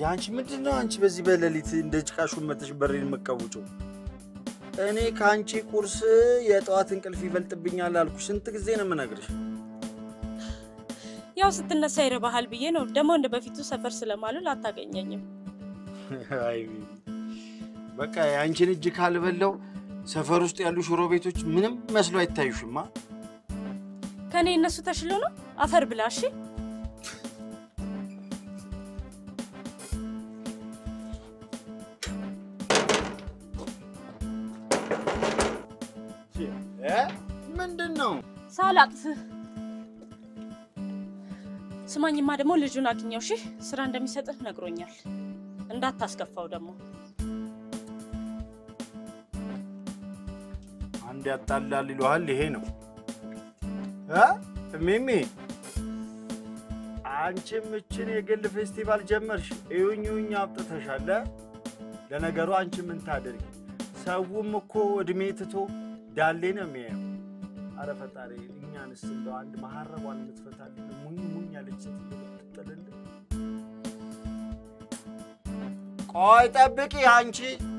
አንቺ ምንድን ነው አንቺ በዚህ በሌሊት እንደ ጭቃ ሹመተሽ በሬን መቀውጨው? እኔ ከአንቺ ቁርስ የጠዋት እንቅልፍ ይበልጥብኛል አልኩሽ። ስንት ጊዜ ነው የምነግርሽ? ያው ስትነሳ ይረባሃል ብዬ ነው። ደግሞ እንደ በፊቱ ሰፈር ስለማልል አታገኘኝም። አይ በቃ የአንቺን እጅ ካልበላው ሰፈር ውስጥ ያሉ ሽሮ ቤቶች ምንም መስሎ አይታዩሽማ። ከእኔ እነሱ ተሽሎ ነው። አፈር ብላ እሺ። ምንድን ነው ሳላቅፍህ ስማኝማ፣ ደግሞ ልጁን አግኘው እሺ። ስራ እንደሚሰጥህ ነግሮኛል። እንዳታስከፋው ደግሞ አንድ ያጣላል ይለዋል። ይሄ ነው እ ሚሚ አንቺም እችን የግል ፌስቲቫል ጀመርሽ። እዩኝ እዩኝ አብጥተሻል። እ? ለነገሩ አንቺ ምን ታደርጊ፣ ሰውም እኮ እድሜ ትቶ ዳሌ ነው የሚያየው። አረ ፈጣሪ እኛንስ እንደው አንድ መሀረቧን የምትፈታልን ሙኝ ሙኝ ያለች ሴትዮ ብትጥልልን። ቆይ ጠብቂ አንቺ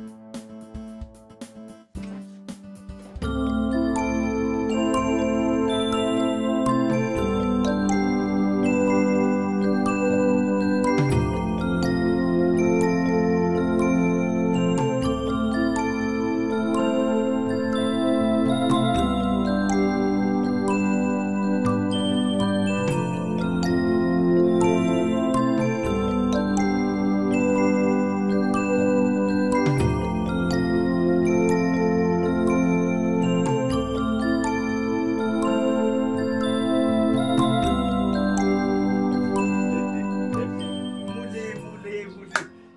ሙሌ ሙሌ ሙሌ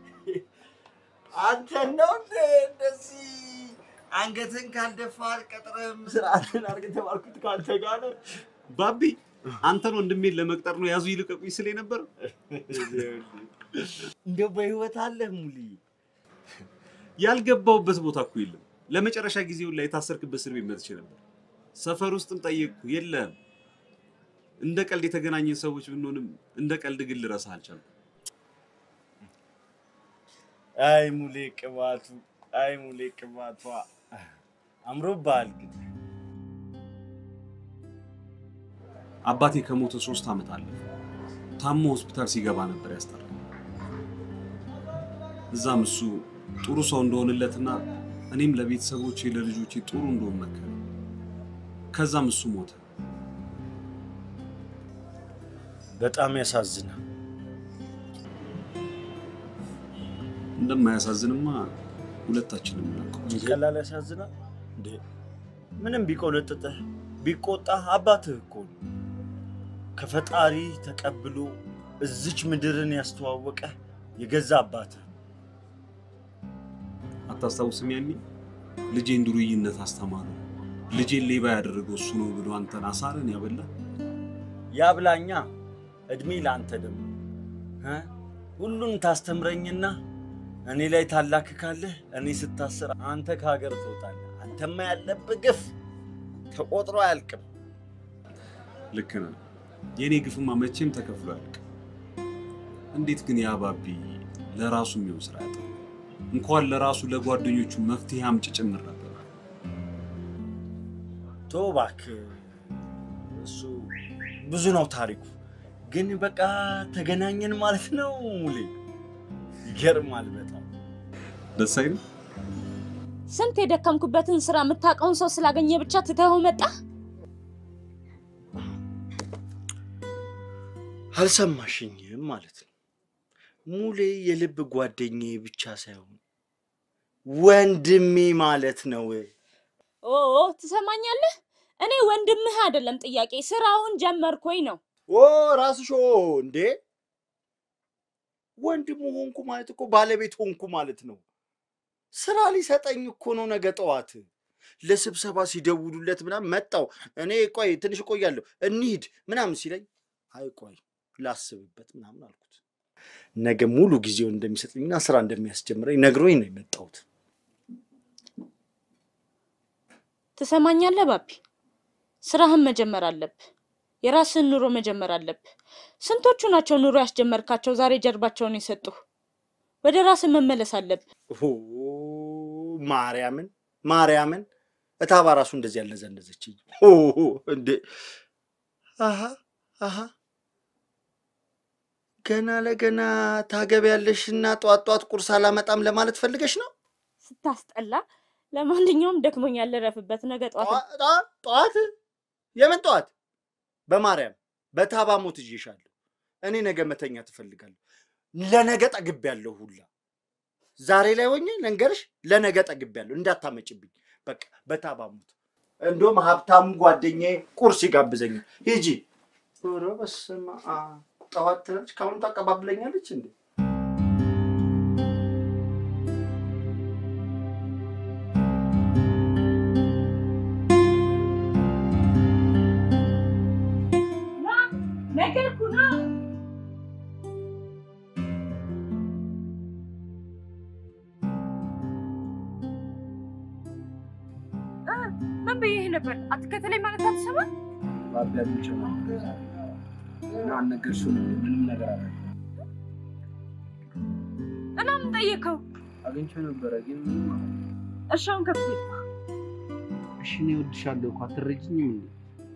አንተ ነው እንደ እንደዚህ አንገትን ካልደፋ ቀጥረም ስርዓትን አድርገህ ተባልኩት ከአንተ ጋር ነው። ባቢ አንተን ወንድሜን ለመቅጠር ነው ያዙ ይልቀቁኝ ስል ነበር። እንደው በህይወት አለህ ሙሌ? ያልገባውበት ቦታ እኮ የለም። ለመጨረሻ ጊዜውን ላይ የታሰርክበት እስር ቤት መጥቼ ነበር። ሰፈር ውስጥም ጠየቅኩ፣ የለም። እንደ ቀልድ የተገናኘን ሰዎች ብንሆንም እንደ ቀልድ ግን ልረሳህ አልቻልኩም። አይ ሙሌ ቅባቱ፣ አይ ሙሌ ቅባቷ አምሮብሃል ግን አባቴ ከሞተ ሶስት ዓመት አለፈ። ታሞ ሆስፒታል ሲገባ ነበር ያስጠራል። እዛም እሱ ጥሩ ሰው እንደሆንለትና እኔም ለቤተሰቦቼ ለልጆቼ ጥሩ እንደሆን መከረ። ከዛም እሱ ሞተ። በጣም ያሳዝናል። እንደማያሳዝንማ ሁለታችንም እናውቀው። ቀላል ያሳዝናል እንዴ? ምንም ቢቆለጥጥህ ቢቆጣህ አባትህ እኮ ነው። ከፈጣሪ ተቀብሎ እዚች ምድርን ያስተዋወቀ የገዛ አባትህ አታስታውስም? ያኔ ልጄን ዱርይነት አስተማረው፣ ልጄን ሌባ ያደረገው እሱ ነው ብሎ አንተን አሳረን ያበላ። ያብላኛ። እድሜ ለአንተ ደግሞ እ? ሁሉን ታስተምረኝና እኔ ላይ ታላክካለህ። እኔ ስታስር አንተ ከሀገር ትወጣለህ። አንተማ ያለብህ ግፍ ተቆጥሮ አያልቅም። ልክ ነህ። የእኔ ግፍማ መቼም ተከፍሎ አያልቅም። እንዴት ግን ያ ባቢ ለራሱ የሚሆን ስራ ያጣ? እንኳን ለራሱ ለጓደኞቹ መፍትሄ አምጭ ጭምር ነበር። ቶ እባክህ፣ እሱ ብዙ ነው ታሪኩ። ግን በቃ ተገናኘን ማለት ነው ሙሌ። ይገርማል በጣም ደስ አይልም? ስንት የደከምኩበትን ስራ የምታውቀውን ሰው ስላገኘ ብቻ ትተኸው መጣ። አልሰማሽኝም ማለት ነው። ሙሌ የልብ ጓደኛዬ ብቻ ሳይሆን ወንድሜ ማለት ነው። ኦ ትሰማኛለህ? እኔ ወንድምህ አይደለም ጥያቄ፣ ስራውን ጀመርኩኝ ነው። ኦ ራስሽ ኦ እንዴ ወንድሙ ሆንኩ ማለት እኮ ባለቤት ሆንኩ ማለት ነው። ስራ ሊሰጠኝ እኮ ነው ነገ ጠዋት ለስብሰባ ሲደውሉለት ምናምን መጣው። እኔ ቆይ ትንሽ እቆያለሁ እንሂድ ምናምን ሲለኝ አይ ቆይ ላስብበት ምናምን አልኩት። ነገ ሙሉ ጊዜውን እንደሚሰጥኝና ስራ እንደሚያስጀምረኝ ነግሮኝ ነው የመጣሁት። ትሰማኛለህ ባቢ? ስራህን መጀመር አለብህ። የራስህን ኑሮ መጀመር አለብህ። ስንቶቹ ናቸው ኑሮ ያስጀመርካቸው ዛሬ ጀርባቸውን የሰጡህ? ወደ ራስህ መመለስ አለብህ። ኦ፣ ማርያምን ማርያምን እታባ ራሱ እንደዚህ ያለዘለዘችኝ ኦ፣ እንዴ አሃ አሃ ገና ለገና ታገቢያለሽና ጧት ጧት ቁርስ አላመጣም ለማለት ፈልገሽ ነው? ስታስጠላ። ለማንኛውም ደክሞኛል፣ ልረፍበት። ነገ ጠዋት ጠዋ- ጠዋ- ጠዋት የምን ጠዋት? በማርያም በታባ ሞት ይዤሻለሁ። እኔ ነገ መተኛ ትፈልጋለሁ። ለነገ ጠግቤያለሁ ሁላ ዛሬ ላይ ሆኜ ልንገርሽ፣ ለነገ ጠግቤያለሁ። እንዳታመጭብኝ በቃ በታባ ሞት። እንደውም ሀብታሙ ጓደኛዬ ቁርስ ይጋብዘኛል። ሂጂ። ኧረ በስመ አብ ጠዋት ትላለች፣ ከአሁኑ ታቀባብለኛለች እንዴ? ነገርኩህ ና። ምን ብዬሽ ነበር? አትከተለኝ ማለት አትሰማ? በአጋቢዎች እና አልነገርሽውም እንዴ? ምንም ነገር አለ እና ምን ጠየቀው? አግኝቼው ነበረ ግን ምንም አለ እሺ አሁን ከፍት እሺ እኔ እወድሻለሁ እኮ አትረጅኝም እንዴ?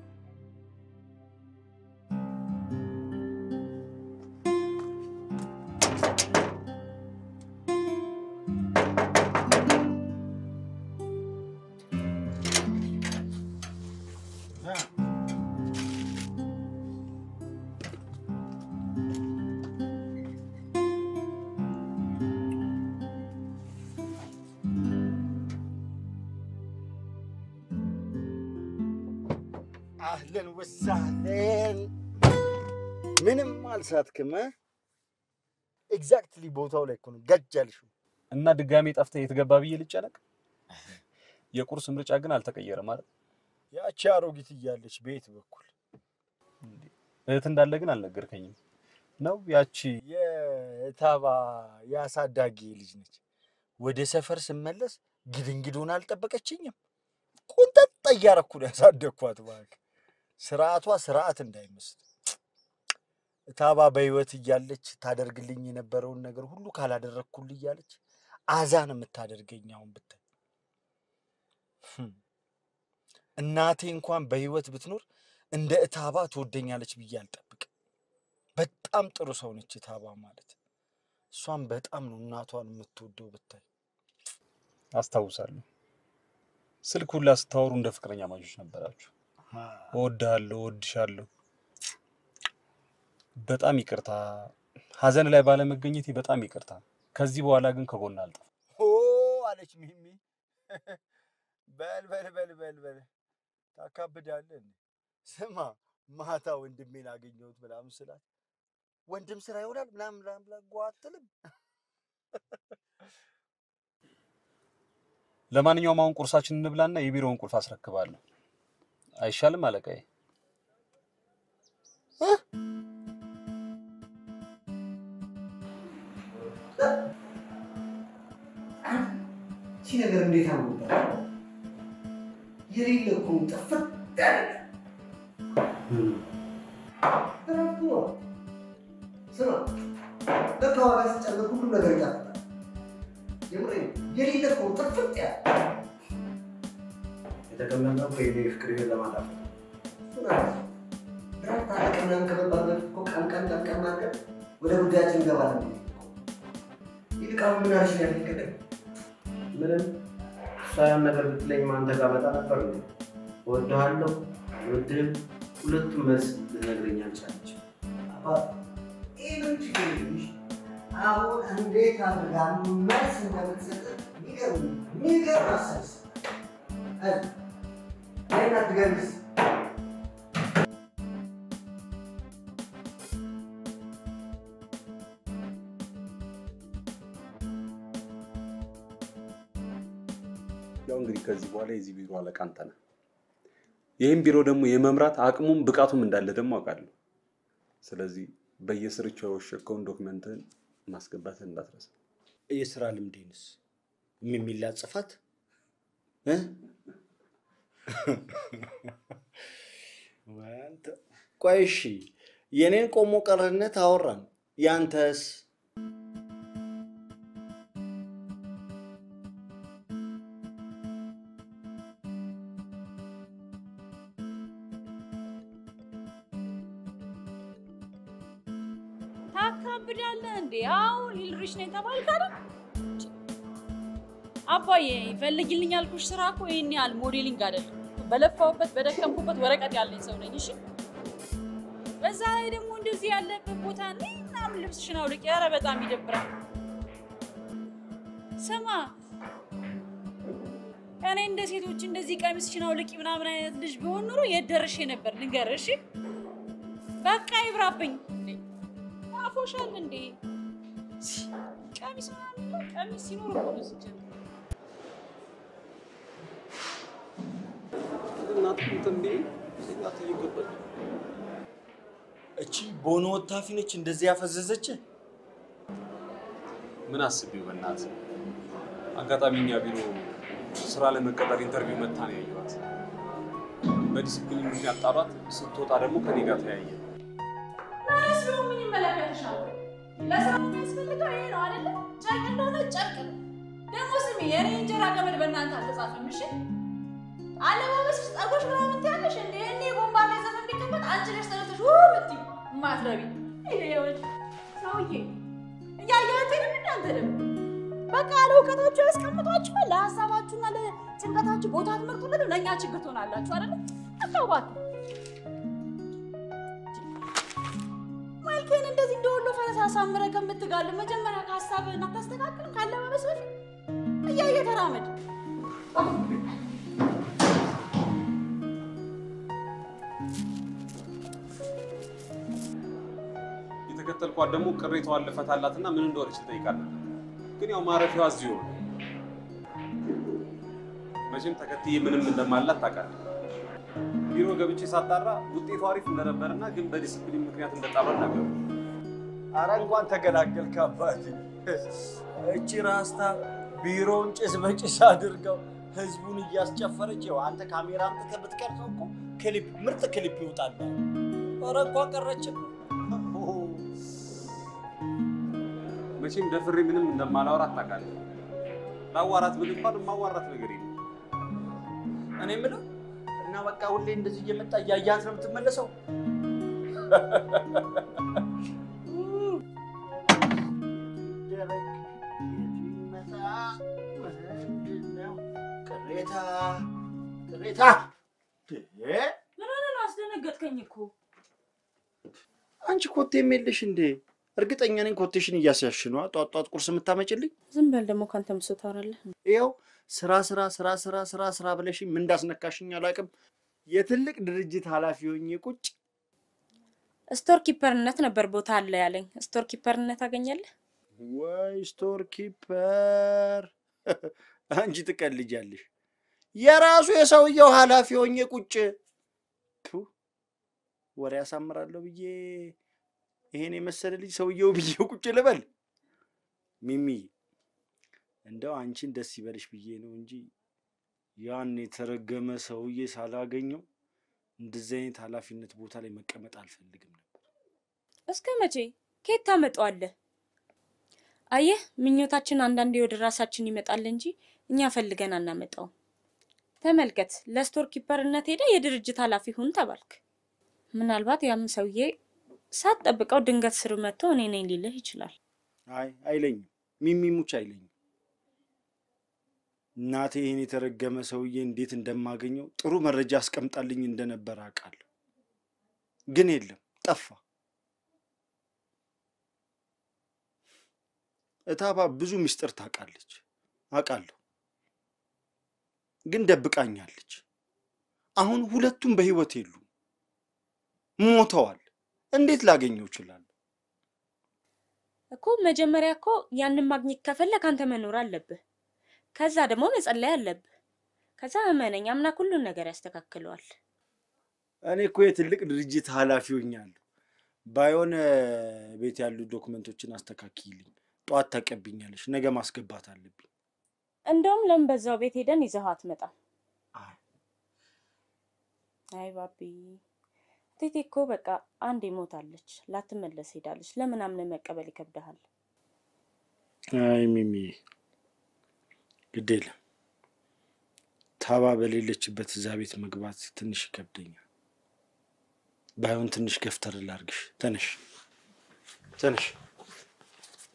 አህለን ወሳህለን። ምንም አልሳትክም። ኤግዛክትሊ ቦታው ላይ እኮ ነው ገጅ ያልሽው። እና ድጋሜ ጠፍተህ የተገባ ብዬ ልጨነቅ? የቁርስ ምርጫ ግን አልተቀየረም ማለት ያቺ አሮጊት እያለች ቤት በኩል እህት እንዳለ ግን አልነገርከኝም ነው ያቺ የታባ የአሳዳጊ ልጅ ነች። ወደ ሰፈር ስመለስ ግድንግዶን አልጠበቀችኝም። ቁንጠጥ እያረኩ ነው ያሳደግኳት። እባክህ ስርዓቷ ስርዓት እንዳይመስል እታባ በህይወት እያለች ታደርግልኝ የነበረውን ነገር ሁሉ ካላደረግኩል እያለች አዛን የምታደርገኝ አሁን ብታይ ህም። እናቴ እንኳን በህይወት ብትኖር እንደ እታባ ትወደኛለች ብዬ አልጠብቅም። በጣም ጥሩ ሰው ነች እታባ ማለት። እሷም በጣም ነው እናቷን የምትወደው ብታይ። አስታውሳለሁ። ስልክ ሁላ ስታወሩ እንደ ፍቅረኛ ማቾች ነበራችሁ። እወድሃለሁ፣ እወድሻለሁ። በጣም ይቅርታ፣ ሀዘን ላይ ባለመገኘቴ በጣም ይቅርታ። ከዚህ በኋላ ግን ከጎን አልጠፋም። ኦ አለች ሚሚ። በል በል በል በል በል ታካብዳለህ እንዴ? ስማ ማታ ወንድሜን አገኘሁት ምናምን ስላት ወንድም ስራ ይሆናል ምናምን ምናምን ብላ ጓ አትልም። ለማንኛውም አሁን ቁርሳችን እንብላና የቢሮውን ቁልፍ አስረክባለሁ። አይሻልም አለቃዬ? ይቺ ነገር እንዴት አመጣ? የሌለ እኮ ጥፍት ያለ እረፍት ነው። ስማ ለካ ዋጋ ሲጨምር ሁሉም ነገር ይጣፍጣል። የምሬን ነው። የሌለ እኮ ጥፍት ያለ የተቀመጠው እኮ የኔ ፍቅር ህይወት ለማጣፈጥ ድራፍት አለቀ ምናምን ከመባል በፊት እኮ ቀን ቀን ቀን ቀን አድርገን ወደ ጉዳያችን እንገባለን። ይልቅ አሁን ምን አልሽ ያልከኝ ቅድም ምንም እሷ ያን ነገር ብትለኝ አንተ ጋር መጣ ነበር እንዴ? እወድሃለሁ አልወድህም፣ ሁለቱም መልስ ልትነግረኝ አልቻለችም። አባ ይህ ምን ችግር የለሽ። አሁን እንዴት አድርጋ መልስ እንደምትሰጥ የሚገርም የሚገርም አሳይስ አይና ትገርምስ ያው እንግዲህ ከዚህ በኋላ የዚህ ቢሮ አለቃ አንተ ነህ። ይህም ቢሮ ደግሞ የመምራት አቅሙም ብቃቱም እንዳለ ደግሞ አውቃለሁ። ስለዚህ በየስርቻው የወሸከውን ዶክመንትህን ማስገባትህን እንዳትረሳ። የስራ ልምዴንስ የሚላ ጽፋት ቆይ እሺ፣ የኔን ቆሞ ቀርነት አወራን። ያንተስ ታብዳለህ እንዴ? አሁን ሊልሪሽ ነው የተባልክ አይደል? አባዬ ፈልጊልኝ ያልኩሽ ስራ እኮ ይሄን ያህል ሞዴሊንግ አይደለም። በለፋሁበት በደከምኩበት ወረቀት ያለኝ ሰው ነኝ። እሺ በዛ ላይ ደግሞ እንደዚህ ያለበት ቦታ ነኝ ምናምን ልብስሽን አውልቂ። ኧረ በጣም ይደብራል። ስማ እኔ እንደ ሴቶች እንደዚህ ቀሚስሽን አውልቂ ምናምን አይነት ልጅ ቢሆን ኑሮ የት ደርሼ ነበር ልንገርህ። እሺ በቃ ይብራብኝ። እንዴ አፎሻል እንዴ ቀሚስ ምናምን ቀሚስ ሲኖር እኮ ነው ሲጀምር እቺ ቦኖ ወታፊ ነች እንደዚህ ያፈዘዘች። ምን አስቤው በእናትህ አጋጣሚ እኛ ቢሮ ስራ ለመቀጠር ኢንተርቪው መታ ነው ያየኋት። በዲስፕሊን ምክንያት ጣሏት። ስትወጣ ደግሞ ከኔ ጋር ተያየ። ማለት ነው ምን ይመለከትሻል? ለስራ የሚያስፈልገው ይሄ ነው አይደለ? ጨርቅ እንደሆነ ጨርቅ ነው። ደግሞ ስሚ የኔ እንጀራ ገመድ በእናንተ አልተጻፈም። እሺ አለባበስሽ፣ ጸጉርሽ ምናምን ትያለሽ እንደ እኔ ቦምባ ላይ ዘፈን ቢከፈት አንቺ ነሽ ተነስተሽ ው ምትይ ማትረቢ ይሄ ሰውዬ እያያት ነው እናንተ ደግሞ በቃ ያለ እውቀታችሁ ያስቀምጧችኋል። ለሀሳባችሁና ለጭንቀታችሁ ቦታ ትመርጡለት፣ ለእኛ ችግር ትሆናላችሁ አይደለ? አታዋት መልክህን እንደዚህ እንደወሎ ፈረስ አሳምረህ ከምትጋልብ መጀመሪያ ከሀሳብህን አታስተካክልም? ካለባበስ በፊት እያየህ ተራመድ። የተከተልኳት ደግሞ ቅሬታዋን ልፈታላትና ምን እንደሆነች ትጠይቃለህ። ግን ያው ማረፊያዋ እዚሁ ነው። መቼም ተከትዬ ምንም እንደማላት ታውቃለህ። ቢሮ ገብቼ ሳጣራ ውጤቱ አሪፍ እንደነበርና ግን በዲስፕሊን ምክንያት እንደጣሏት ነገሩ። አረ እንኳን ተገላገልክ አባቴ። እቺ ራስታ ቢሮውን ጭስ በጭስ አድርገው ህዝቡን እያስጨፈረች ይኸው አንተ ካሜራ አምጥተህ ብትቀርጸው እኮ ክሊፕ ምርጥ ክሊፕ ይወጣል። ኧረ እንኳን ቀረችም። መቼም ደፍሬ ምንም እንደማላወራት ታውቃለህ። ላዋራት ብል እንኳን የማዋራት ነገር የለም። እኔ የምለው እና በቃ ሁሌ እንደዚህ እየመጣ እያያት ነው የምትመለሰው? ቅሬታ ቅሬታ ምን ሆነ ነው አስደነገጥከኝ እኮ። አንቺ ኮቴም የለሽ እንዴ? እርግጠኛ ነኝ ኮቴሽን እያስያሽ ነዋ። ጧት ጧት ቁርስ የምታመጭልኝ ዝም በል ደግሞ ካንተ ምሶ ታወራለህ። ይኸው ስራ ስራ ስራ ስራ ስራ ስራ ብለሽኝ ምን እንዳስነካሽኝ አላውቅም። የትልቅ ድርጅት ኃላፊ ሆኜ ቁጭ ስቶር ኪፐርነት ነበር ቦታ አለ ያለኝ። ስቶር ኪፐርነት አገኛለህ? ወይ ስቶር ኪፐር አንቺ ትቀልጃለሽ። የራሱ የሰውየው ኃላፊ ሆኜ ቁጭ ቱ ወሬ ያሳምራለሁ ብዬ ይሄን የመሰለ ልጅ ሰውየው ብዬ ቁጭ ልበል። ሚሚ እንደው አንቺን ደስ ይበልሽ ብዬ ነው እንጂ ያን የተረገመ ሰውዬ ሳላገኘው እንደዚህ አይነት ኃላፊነት ቦታ ላይ መቀመጥ አልፈልግም ነበር። እስከ መቼ ከየት ታመጣዋለህ? አየህ፣ ምኞታችን አንዳንዴ ወደ ራሳችን ይመጣል እንጂ እኛ ፈልገን አናመጣውም። ተመልከት፣ ለስቶር ኪፐርነት ሄደ የድርጅት ኃላፊ ሁን ተባልክ። ምናልባት ያም ሰውዬ ሳትጠብቀው ድንገት ስር መጥቶ እኔ ነኝ ሊልህ ይችላል። አይ አይለኝም፣ ሚሚ ሙች አይለኝም። እናቴ ይህን የተረገመ ሰውዬ እንዴት እንደማገኘው ጥሩ መረጃ አስቀምጣልኝ እንደነበር አውቃለሁ። ግን የለም ጠፋ። እታባ ብዙ ምስጢር ታውቃለች፣ አውቃለሁ። ግን ደብቃኛለች። አሁን ሁለቱም በህይወት የሉም፣ ሞተዋል። እንዴት ላገኘው እችላለሁ? እኮ መጀመሪያ እኮ ያንን ማግኘት ከፈለክ አንተ መኖር አለብህ። ከዛ ደግሞ መጸለይ አለብህ። ከዛ እመነኝ አምላክ ሁሉን ነገር ያስተካክለዋል። እኔ እኮ የትልቅ ድርጅት ኃላፊ ሆኛለሁ። ባይሆን ቤት ያሉ ዶክመንቶችን አስተካክይልኝ። ጠዋት ታቀብኛለሽ፣ ነገ ማስገባት አለብኝ። እንደውም ለምን በዛው ቤት ሄደን ይዘኸው አትመጣም? አይ አይ ባቢ ቴቴ እኮ በቃ አንዴ ሞታለች፣ ላትመለስ ሄዳለች። ለምን አምነህ መቀበል ይከብድሃል? አይ ሚሚ ግድ የለም ታባ በሌለችበት እዛ ቤት መግባት ትንሽ ይከብደኛል። ባይሆን ትንሽ ገፍተር ላርግሽ። ተነሽ ተነሽ።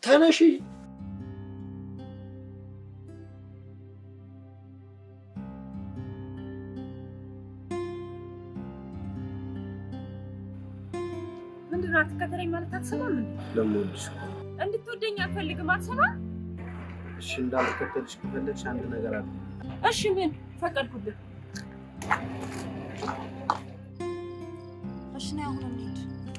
ተነሺ። ምንድን ነው አትከተለኝ ማለት አትሰማም እንዴ? ለምወድሽ እኮ ነው። እንድትወደኝ አልፈልግም አትሰማም? እሺ እንዳልከተልሽ ከፈለግሽ አንድ ነገር አለ። እሺ ምን ፈቀድኩልህ? እሺ ነይ አሁን እንሂድ።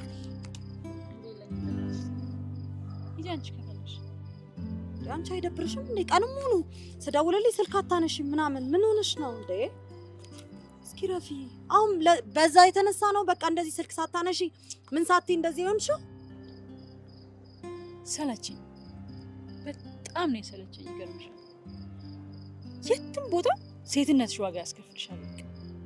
ሂጂ አንቺ ከፈለግሽ። አንቺ አይደብርሽም እንዴ? ቀንም ሙሉ ስደውልልኝ ስልክ አታነሺም ምናምን ምን ሆነሽ ነው እንዴ? እስኪ ረፊ፣ አሁን ለ- በዛ የተነሳ ነው በቃ እንደዚህ ስልክ ሳታነሺ ምን ሳትይ እንደዚህ ሆንሽው? ሰለቸኝ፣ በጣም ነው የሰለቸኝ። ይገርምሻል፣ የትም ቦታ ሴትነትሽ ዋጋ ያስከፍልሻል። በቃ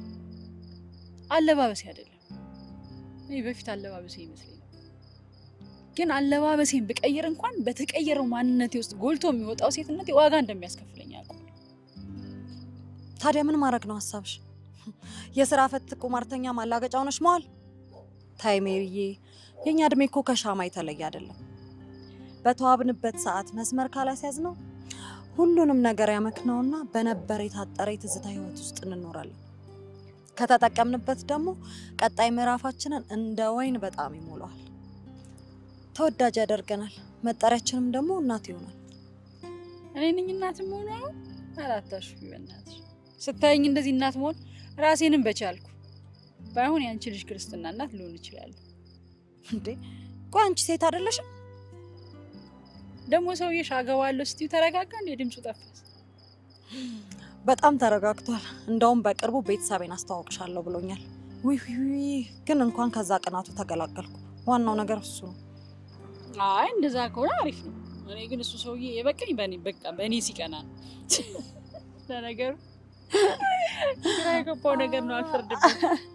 አለባበሴ አይደለም። እኔ በፊት አለባበሴ ይመስለኝ ነበር፣ ግን አለባበሴን ብቀይር እንኳን በተቀየረው ማንነቴ ውስጥ ጎልቶ የሚወጣው ሴትነቴ ዋጋ እንደሚያስከፍለኝ አውቃለሁ። ታዲያ ምን ማድረግ ነው ሀሳብሽ? የስራ ፈት ቁማርተኛ ማላገጫ ሆነሽ መዋል? ታይ ሜሪዬ፣ የእኛ እድሜ እኮ ከሻማ የተለየ አይደለም። በተዋብንበት ሰዓት መስመር ካላስያዝ ነው ሁሉንም ነገር ያመክነውና በነበረ የታጠረ የትዝታ ህይወት ውስጥ እንኖራለን። ከተጠቀምንበት ደግሞ ቀጣይ ምዕራፋችንን እንደ ወይን በጣም ይሞላዋል፣ ተወዳጅ ያደርገናል። መጠሪያችንም ደግሞ እናት ይሆናል። እኔ ነኝ እናት መሆኑ ነው? አላታሽ በእናትሽ ስታየኝ እንደዚህ እናት መሆን ራሴንም በቻልኩ። ባይሆን የአንቺ ልጅ ክርስትና እናት ልሆን ይችላል። እንዴ ቆይ አንቺ ሴት አይደለሽም? ደግሞ ሰውዬሽ አገባለሁ ስትዩ ተረጋጋ እንዴ? ድምፁ ጠፋስ? በጣም ተረጋግቷል። እንደውም በቅርቡ ቤተሰቤን አስተዋውቅሻለሁ ብሎኛል። ውይ ውይ ውይ! ግን እንኳን ከዛ ቅናቱ ተገላገልኩ። ዋናው ነገር እሱ ነው። አይ እንደዛ ከሆነ አሪፍ ነው። እኔ ግን እሱ ሰውዬ የበቀኝ በእኔ በቃ በእኔ ሲቀና ነው። ለነገሩ ግራ የገባው ነገር ነው። አልፈርድበት።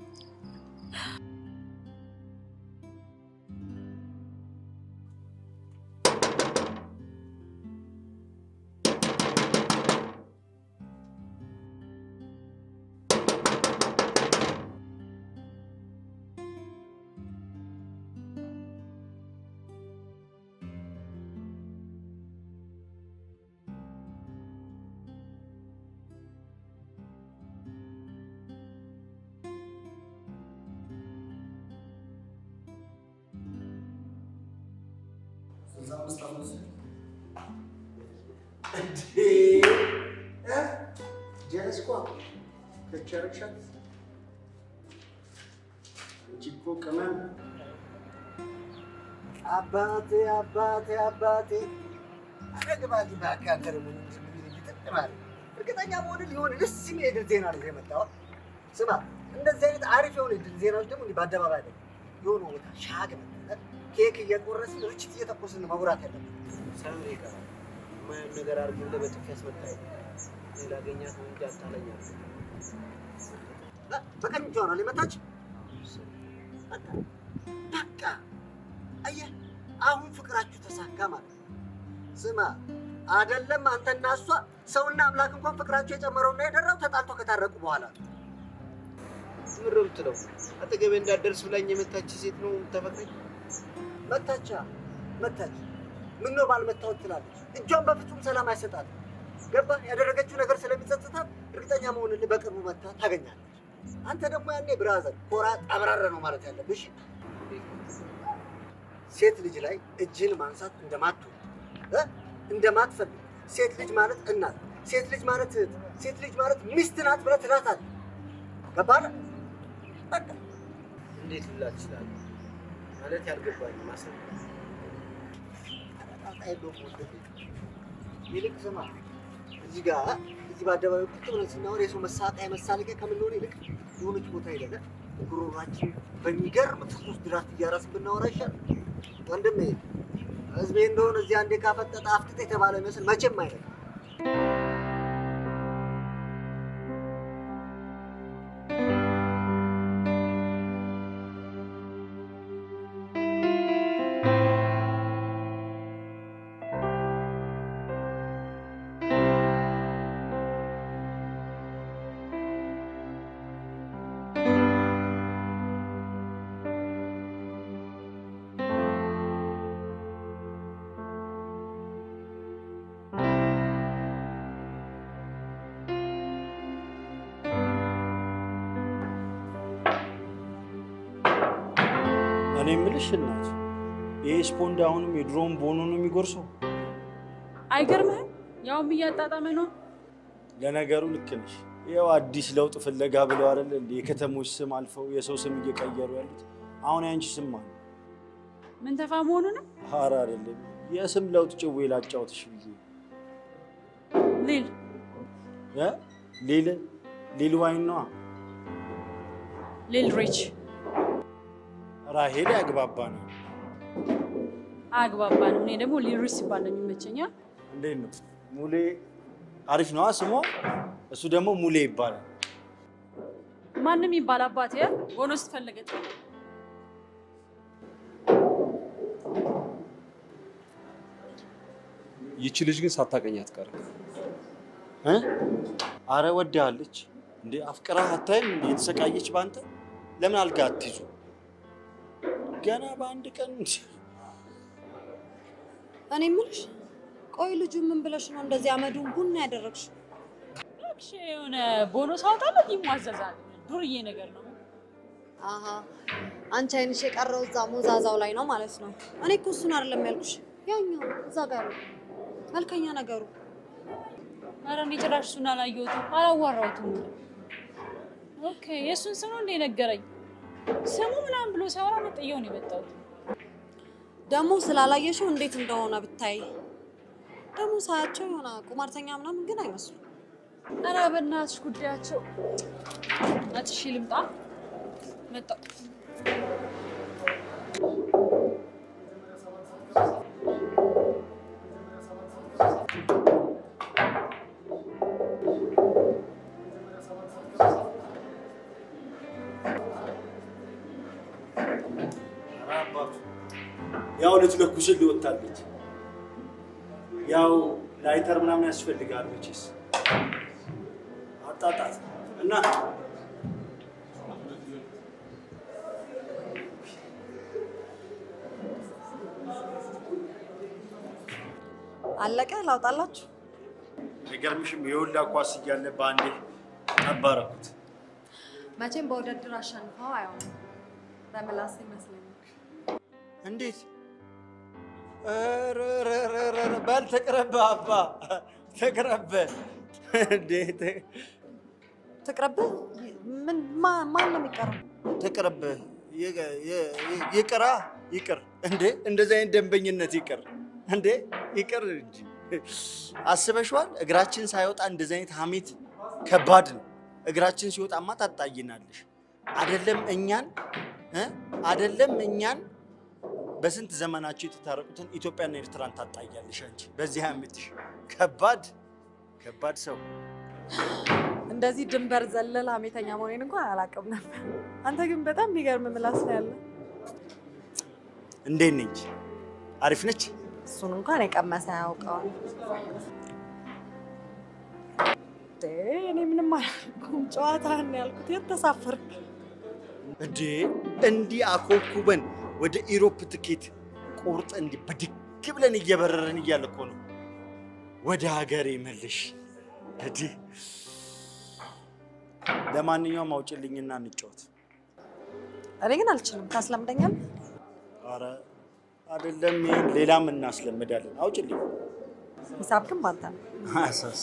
ስልሳ አምስት ዓመት እንዴ እ? ጀለስ እኮ ከቸረክሻት አንቺ እኮ ቅመም አባቴ አባቴ አባቴ አረግባቲ በአካከር ምን ይጥጥማል እርግጠኛ መሆን ሊሆን ደስ የሚል የድል ዜና ነው የመጣው። ስማ እንደዚህ አይነት አሪፍ የሆነ የድል ዜናዎች ደግሞ እንዲህ በአደባባይ ላይ የሆነ ቦታ ሻግ መጠጠት ኬክ እየቆረስን ርችት እየተኮስን መጉራት ያለብን። ሳይሆን ይቀራል። የማየውን ነገር አድርጎ እንደ በጥፊ ያስመታኝ ሌላ ገኛት ነው እንጂ አታለኛል። በቀኝ እጇ ነው የመታች። በቃ በቃ አየህ፣ አሁን ፍቅራችሁ ተሳካ ማለት ነው። ስማ አይደለም አንተና እሷ ሰውና አምላክ እንኳን ፍቅራቸው የጨመረውና የደራው ተጣልቶ ከታረቁ በኋላ ነው። ምር ብትለው አጠገቤ እንዳትደርስ ብላኝ የመታች ሴት ነው ተፈቅረኝ። መታቻ መታች። ምን ነው ባልመታወት ትላለች። እጇን በፍጹም ሰላም አይሰጣትም። ገባ ያደረገችው ነገር ስለሚጸጽታት እርግጠኛ መሆንልህ በቅርቡ መታ ታገኛለች። አንተ ደግሞ ያኔ ብራዘር ኮራ ጠብራረ ነው ማለት ያለብሽ። ሴት ልጅ ላይ እጅን ማንሳት እንደማትወድ እ? እንደማትፈልግ ሴት ልጅ ማለት እናት፣ ሴት ልጅ ማለት እህት፣ ሴት ልጅ ማለት ሚስት ናት ብለህ ትላታለህ። ገባህ? በቃ እንዴት ልላት እችላለሁ? ማለት ያልገባኝ ማሰብ ይልቅ ስማ፣ እዚህ ጋር እዚህ በአደባባይ ቁጭ ብለን ስናወር የሰው መሳቂያ መሳለቂያ ከምንሆን ይልቅ የሆነች ቦታ ሄደን ጉሮሯችን በሚገርም ትኩስ ድራፍት እያራስን ብናወራ ይሻላል። ወንድሜ ህዝቤ እንደሆነ እዚህ አንዴ ካፈጠጠ አፍጥጥ የተባለ ይመስል መቼም አይደለም። እኔ የምልሽ እናት ይሄ ስፖንድ አሁንም የድሮውን ቦኖ ነው የሚጎርሰው? አይገርምህም? ያውም እያጣጣመ ነው። ለነገሩ ልክ ነሽ። ይኸው አዲስ ለውጥ ፍለጋ ብለው አይደል እንደ የከተሞች ስም አልፈው የሰው ስም እየቀየሩ ያሉት። አሁን ያንቺ ስም ማን ነው? ምን ተፋ መሆኑ ነው? ኧረ አይደለም የስም ለውጥ ጭዌ ላጫውትሽ ብዬ ሊል እ ሊል ሊል ዋይን ነዋ። ሊል ሪች ራሄል ያግባባ ነው። አግባባንም። እኔ ደግሞ ሊል ሪች ሲባል ነው የሚመቸኛ። እንዴት ነው ሙሌ? አሪፍ ነዋ ስሟ። እሱ ደግሞ ሙሌ ይባላል። ማንም ይባል አባቴ ሆኖ ስትፈለገት ይቺ ልጅ ግን ሳታቀኝ አትቀርም። እ? አረ ወዳለች እንዴ አፍቅራህ አታይም እንዴ የተሰቃየች በአንተ ለምን አልጋ አትይዙ ገና በአንድ ቀን እኔ የምልሽ ቆይ ልጁ ምን ብለሽ ነው እንደዚህ አመዱን ቡና ያደረግሽው? እሺ፣ የሆነ ቦኖስ አውጣለት ይሟዘዛል። ዱርዬ ነገር ነው። አሀ አንቺ አይንሽ የቀረው እዛ ሞዛዛው ላይ ነው ማለት ነው። እኔ እኮ እሱን አይደለም ያልኩሽ፣ ያኛው እዛ ጋር ያለው መልከኛ ነገሩ። ኧረ እኔ ጭራሽ እሱን አላየሁትም፣ አላዋራሁትም። ኦኬ የእሱን ስም ነው እንደ ነገረኝ። ስሙ ምናምን ብሎ ሲያወራ መጥየው ነው የመጣሁት። ደግሞ ስላላየሽው እንዴት እንደሆነ ብታይ። ደግሞ ሳያቸው የሆነ ቁማርተኛ ምናምን ግን አይመስሉም። ኧረ በእናትሽ ጉዳያቸው አትሺ ልምጣ መጣሁ። ያው ልትለኩስል ሊወጣለች ያው ላይተር ምናምን ያስፈልጋል መቼስ አጣጣት እና አለቀ። ላውጣላችሁ። አይገርምሽም? የሁላ ኳስ እያለ በአንዴ ጠባረኩት። መቼም በውድድር አሸንፈው አይሆንም። በምላስ ይመስለኛል። እንዴት? ኧረ ኧረ ኧረ ኧረ በል ተቅረበ አባ ተቅረበ። እንዴት ትቅረብህ። ምን ማ- ማን ነው የሚቀረው? ተቅረበ። ይቅራ ይቅር። እንዴ እንደዚህ አይነት ደንበኝነት ይቅር እንዴ ይቅር እንጂ አስበሽዋል? እግራችን ሳይወጣ እንደዚህ አይነት ሀሜት ከባድ ነው። እግራችን ሲወጣማ ታጣይናለሽ። አደለም እኛን እ አደለም እኛን በስንት ዘመናቸው የተታረቁትን ኢትዮጵያና ኤርትራን ታጣያለሽ አንቺ በዚህ ሀሜትሽ። ከባድ ከባድ ሰው እንደዚህ ድንበር ዘለል ሀሜተኛ መሆኔን እንኳን አላውቅም ነበር። አንተ ግን በጣም የሚገርም ምላስ ነው ያለ። እንዴት ነች? አሪፍ ነች። እሱን እንኳን የቀመሰ ያውቀዋል። እንዴ፣ እኔ ምንም አላልኩም። ጨዋታህን ነው ያልኩት። የት ተሳፈርክ? እንዴ እንዲህ አኮኩበን ወደ ኢሮፕ ትኬት ቁርጥ እንዲህ በድግ ብለን እየበረረን እያለ እኮ ነው ወደ ሀገሬ መልሽ። እንዲህ ለማንኛውም አውጭልኝና እንጫወት። እኔ ግን አልችልም። ታስለምደኛለህ? አረ አይደለም፣ ይሄን ሌላም እናስለምዳለን። አውጭልኝ። ሂሳብ ግን ባንተ ነው። አሳስ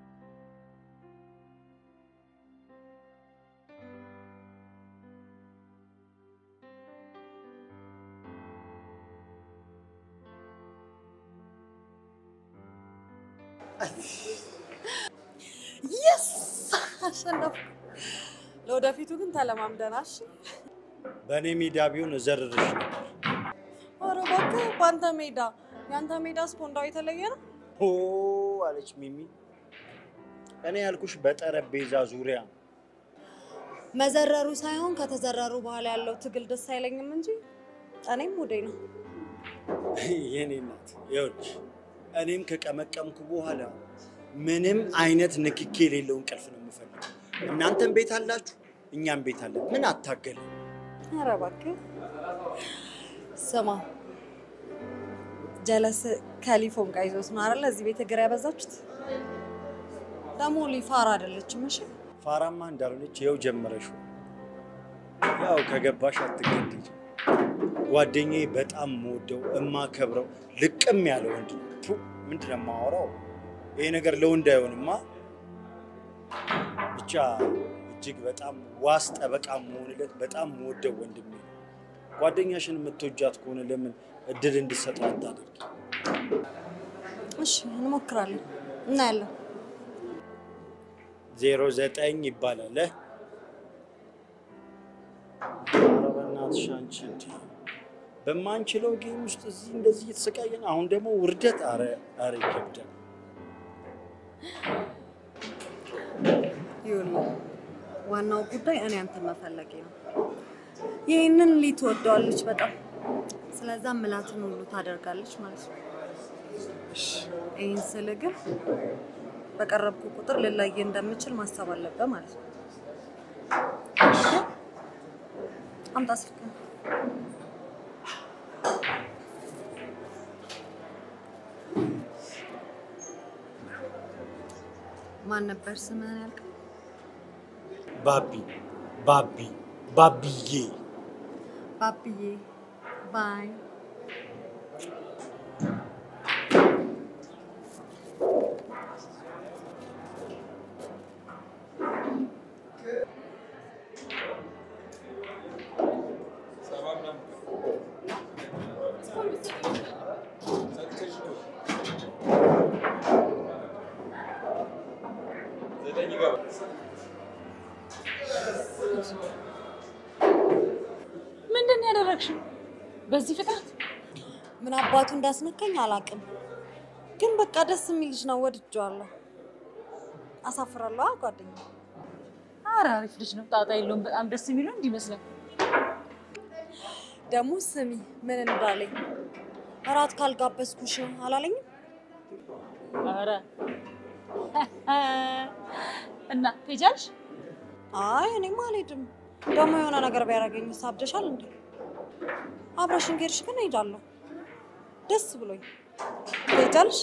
የስ አሸነፍኩ። ለወደፊቱ ግን ተለማምደናሽ። በእኔ ሜዳ ቢሆን እዘርርሽ ነበር። ኧረ እባክህ በአንተ ሜዳ የአንተ ሜዳ ስፖንዳው የተለየ ነው። ኦ አለች ሚሚ። እኔ ያልኩሽ በጠረጴዛ ዙሪያ ነው። መዘረሩ ሳይሆን ከተዘረሩ በኋላ ያለው ትግል ደስ አይለኝም እንጂ እኔም ሙዴ ነው። የኔ እናት ይኸውልሽ፣ እኔም ከቀመቀምኩ በኋላ ምንም አይነት ንክኬ የሌለው እንቅልፍ ነው የምፈልገው። እናንተም ቤት አላችሁ፣ እኛም ቤት አለን። ምን አታገል ኧረ እባክህ ስማ፣ ጀለስ ከሊፎን ጋር ይዞት ነው አይደለ? እዚህ ቤት እግር ያበዛችሁት። ደግሞ ሊፋራ አይደለችም። እሺ ፋራማ እንዳልሆነች ይኸው ጀመረሽ። ያው ከገባሽ አትገድጅ። ጓደኛዬ በጣም የምወደው እማከብረው ልቅም ያለ ወንድ ነው። ቱ ምንድን ነው የማወራው? ይሄ ነገር ለወንድ አይሆንማ። ብቻ እጅግ በጣም ዋስ ጠበቃ መሆንለት በጣም የምወደው ወንድሜ ነው። ጓደኛሽን የምትወጃት ከሆነ ለምን እድል እንድሰጠው አታደርጊ? እሺ እንሞክራለን፣ እናያለን። ዜሮ ዘጠኝ ይባላል። እ? ኧረ በእናትሽ አንቺ እንዲ በማንችለው ጌም ውስጥ እዚህ እንደዚህ እየተሰቃየን አሁን ደግሞ ውርደት። አረ አረ ይከብዳል። ይኸውልህ ዋናው ጉዳይ እኔ አንተን መፈለጌ ነው። ይህንን ሊ ትወደዋለች በጣም ስለዛ ምላትን ሁሉ ታደርጋለች ማለት ነው። ይህን ስል ግን በቀረብኩ ቁጥር ልለይ እንደምችል ማሰብ አለብህ ማለት ነው። አምጣ ስልክህን። ማን ነበር ስምህን ያልከው? ባቢ ባቢ ባቢዬ ባብዬ ባይ ምንድን ነው ያደረግሽው? በዚህ ፍጥነት ምን አባቱ እንዳስነካኝ አላውቅም፣ ግን በቃ ደስ የሚል ልጅ ነው፣ ወድጄዋለሁ። አሳፍራለሁ አ ጓደኛ ኧረ አሪፍ ልጅ ነው፣ ጣጣ የለውም። በጣም ደስ የሚለው እንዲመስለን ደግሞ ስሚ ምን እንዳለኝ እራት ካልጋበዝኩሽ አላለኝም። ኧረ እና ትሄጃለሽ? አይ እኔማ አልሄድም። ደግሞ የሆነ ነገር ቢያደርገኝ ሳብደሻል እንዴ? አብረሽን ከሄድሽ ግን እሄዳለሁ፣ ደስ ብሎኝ። ትሄጃለሽ?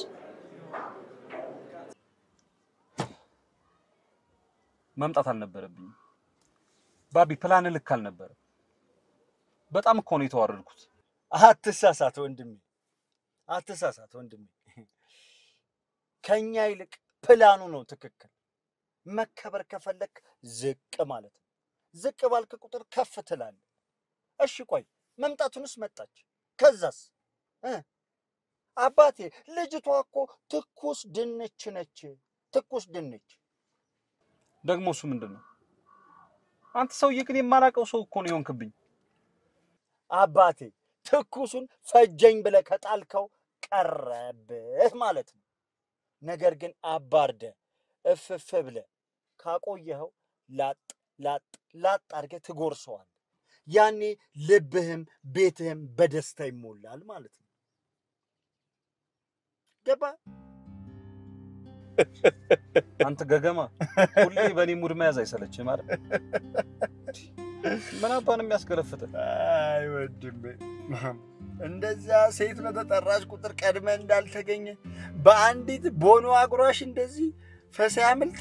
መምጣት አልነበረብኝም። ባቢ ፕላን ልክ አልነበረም። በጣም እኮ ነው የተዋረድኩት። አትሳሳት ወንድሜ፣ አትሳሳት ወንድሜ። ከኛ ይልቅ ፕላኑ ነው ትክክል። መከበር ከፈለክ ዝቅ ማለት ነው። ዝቅ ባልክ ቁጥር ከፍ ትላለህ። እሺ ቆይ መምጣቱንስ መጣች። ከዛስ እ? አባቴ ልጅቷ እኮ ትኩስ ድንች ነች። ትኩስ ድንች ደግሞ እሱ ምንድን ነው? አንተ ሰውዬ ግን የማላውቀው ሰው እኮ ነው የሆንክብኝ። አባቴ ትኩሱን ፈጀኝ ብለህ ከጣልከው ቀረብህ ማለት ነው። ነገር ግን አባርደ እፍፍ ብለህ ካቆየኸው ላጥ ላጥ ላጥ አድርገህ ትጎርሰዋል። ያኔ ልብህም ቤትህም በደስታ ይሞላል ማለት ነው። ገባ? አንተ ገገማ ሁሌ በእኔ ሙድ መያዝ አይሰለችህም አይደል? ምን አባን የሚያስገለፍጥ አይ ወንድሜ፣ እንደዛ ሴት በተጠራች ቁጥር ቀድመህ እንዳልተገኘ በአንዲት ቦኖ አጉራሽ እንደዚህ ፈሳ ያምልጥ።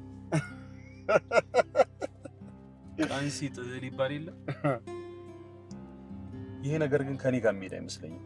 ቀን ሲጥል ይባል የለ። ይሄ ነገር ግን ከኔ ጋር የሚሄድ አይመስለኝም።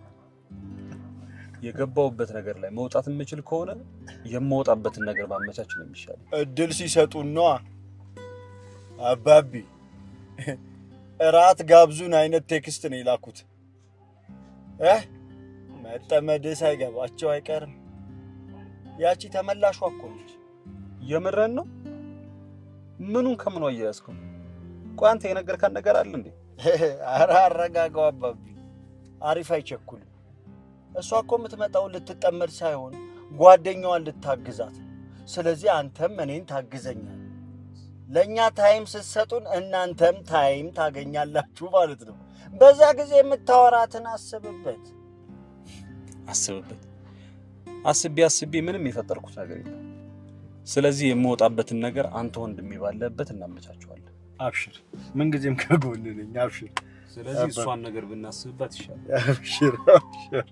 የገባውበት ነገር ላይ መውጣት የምችል ከሆነ የምወጣበትን ነገር ማመቻች ነው የሚሻለው። እድል ሲሰጡን ነዋ። አባቢ እራት ጋብዙን አይነት ቴክስት ነው የላኩት። እ መጠመድህ ሳይገባቸው አይቀርም። ያቺ ተመላሿ እኮ ነች። የምረን ነው? ምኑን ከምኑ አያያዝከው? ቆይ አንተ የነገርካን ነገር አለ እንዴ? ኧረ አረጋጋው አባቢ፣ አሪፍ አይቸኩልም። እሷ እኮ የምትመጣው ልትጠመድ ሳይሆን ጓደኛዋን ልታግዛት። ስለዚህ አንተም እኔን ታግዘኛል። ለእኛ ታይም ስትሰጡን እናንተም ታይም ታገኛላችሁ ማለት ነው። በዛ ጊዜ የምታወራትን አስብበት። አስብበት። አስቤ አስቤ ምንም የፈጠርኩት ነገር የለም። ስለዚህ የምወጣበትን ነገር አንተ ወንድሜ ባለበት እናመቻቸዋለን። አብሽር፣ ምንጊዜም ከጎን ነኝ። አብሽር ስለዚህ እሷን ነገር ብናስብበት ይሻላል። አብሽር አብሽር።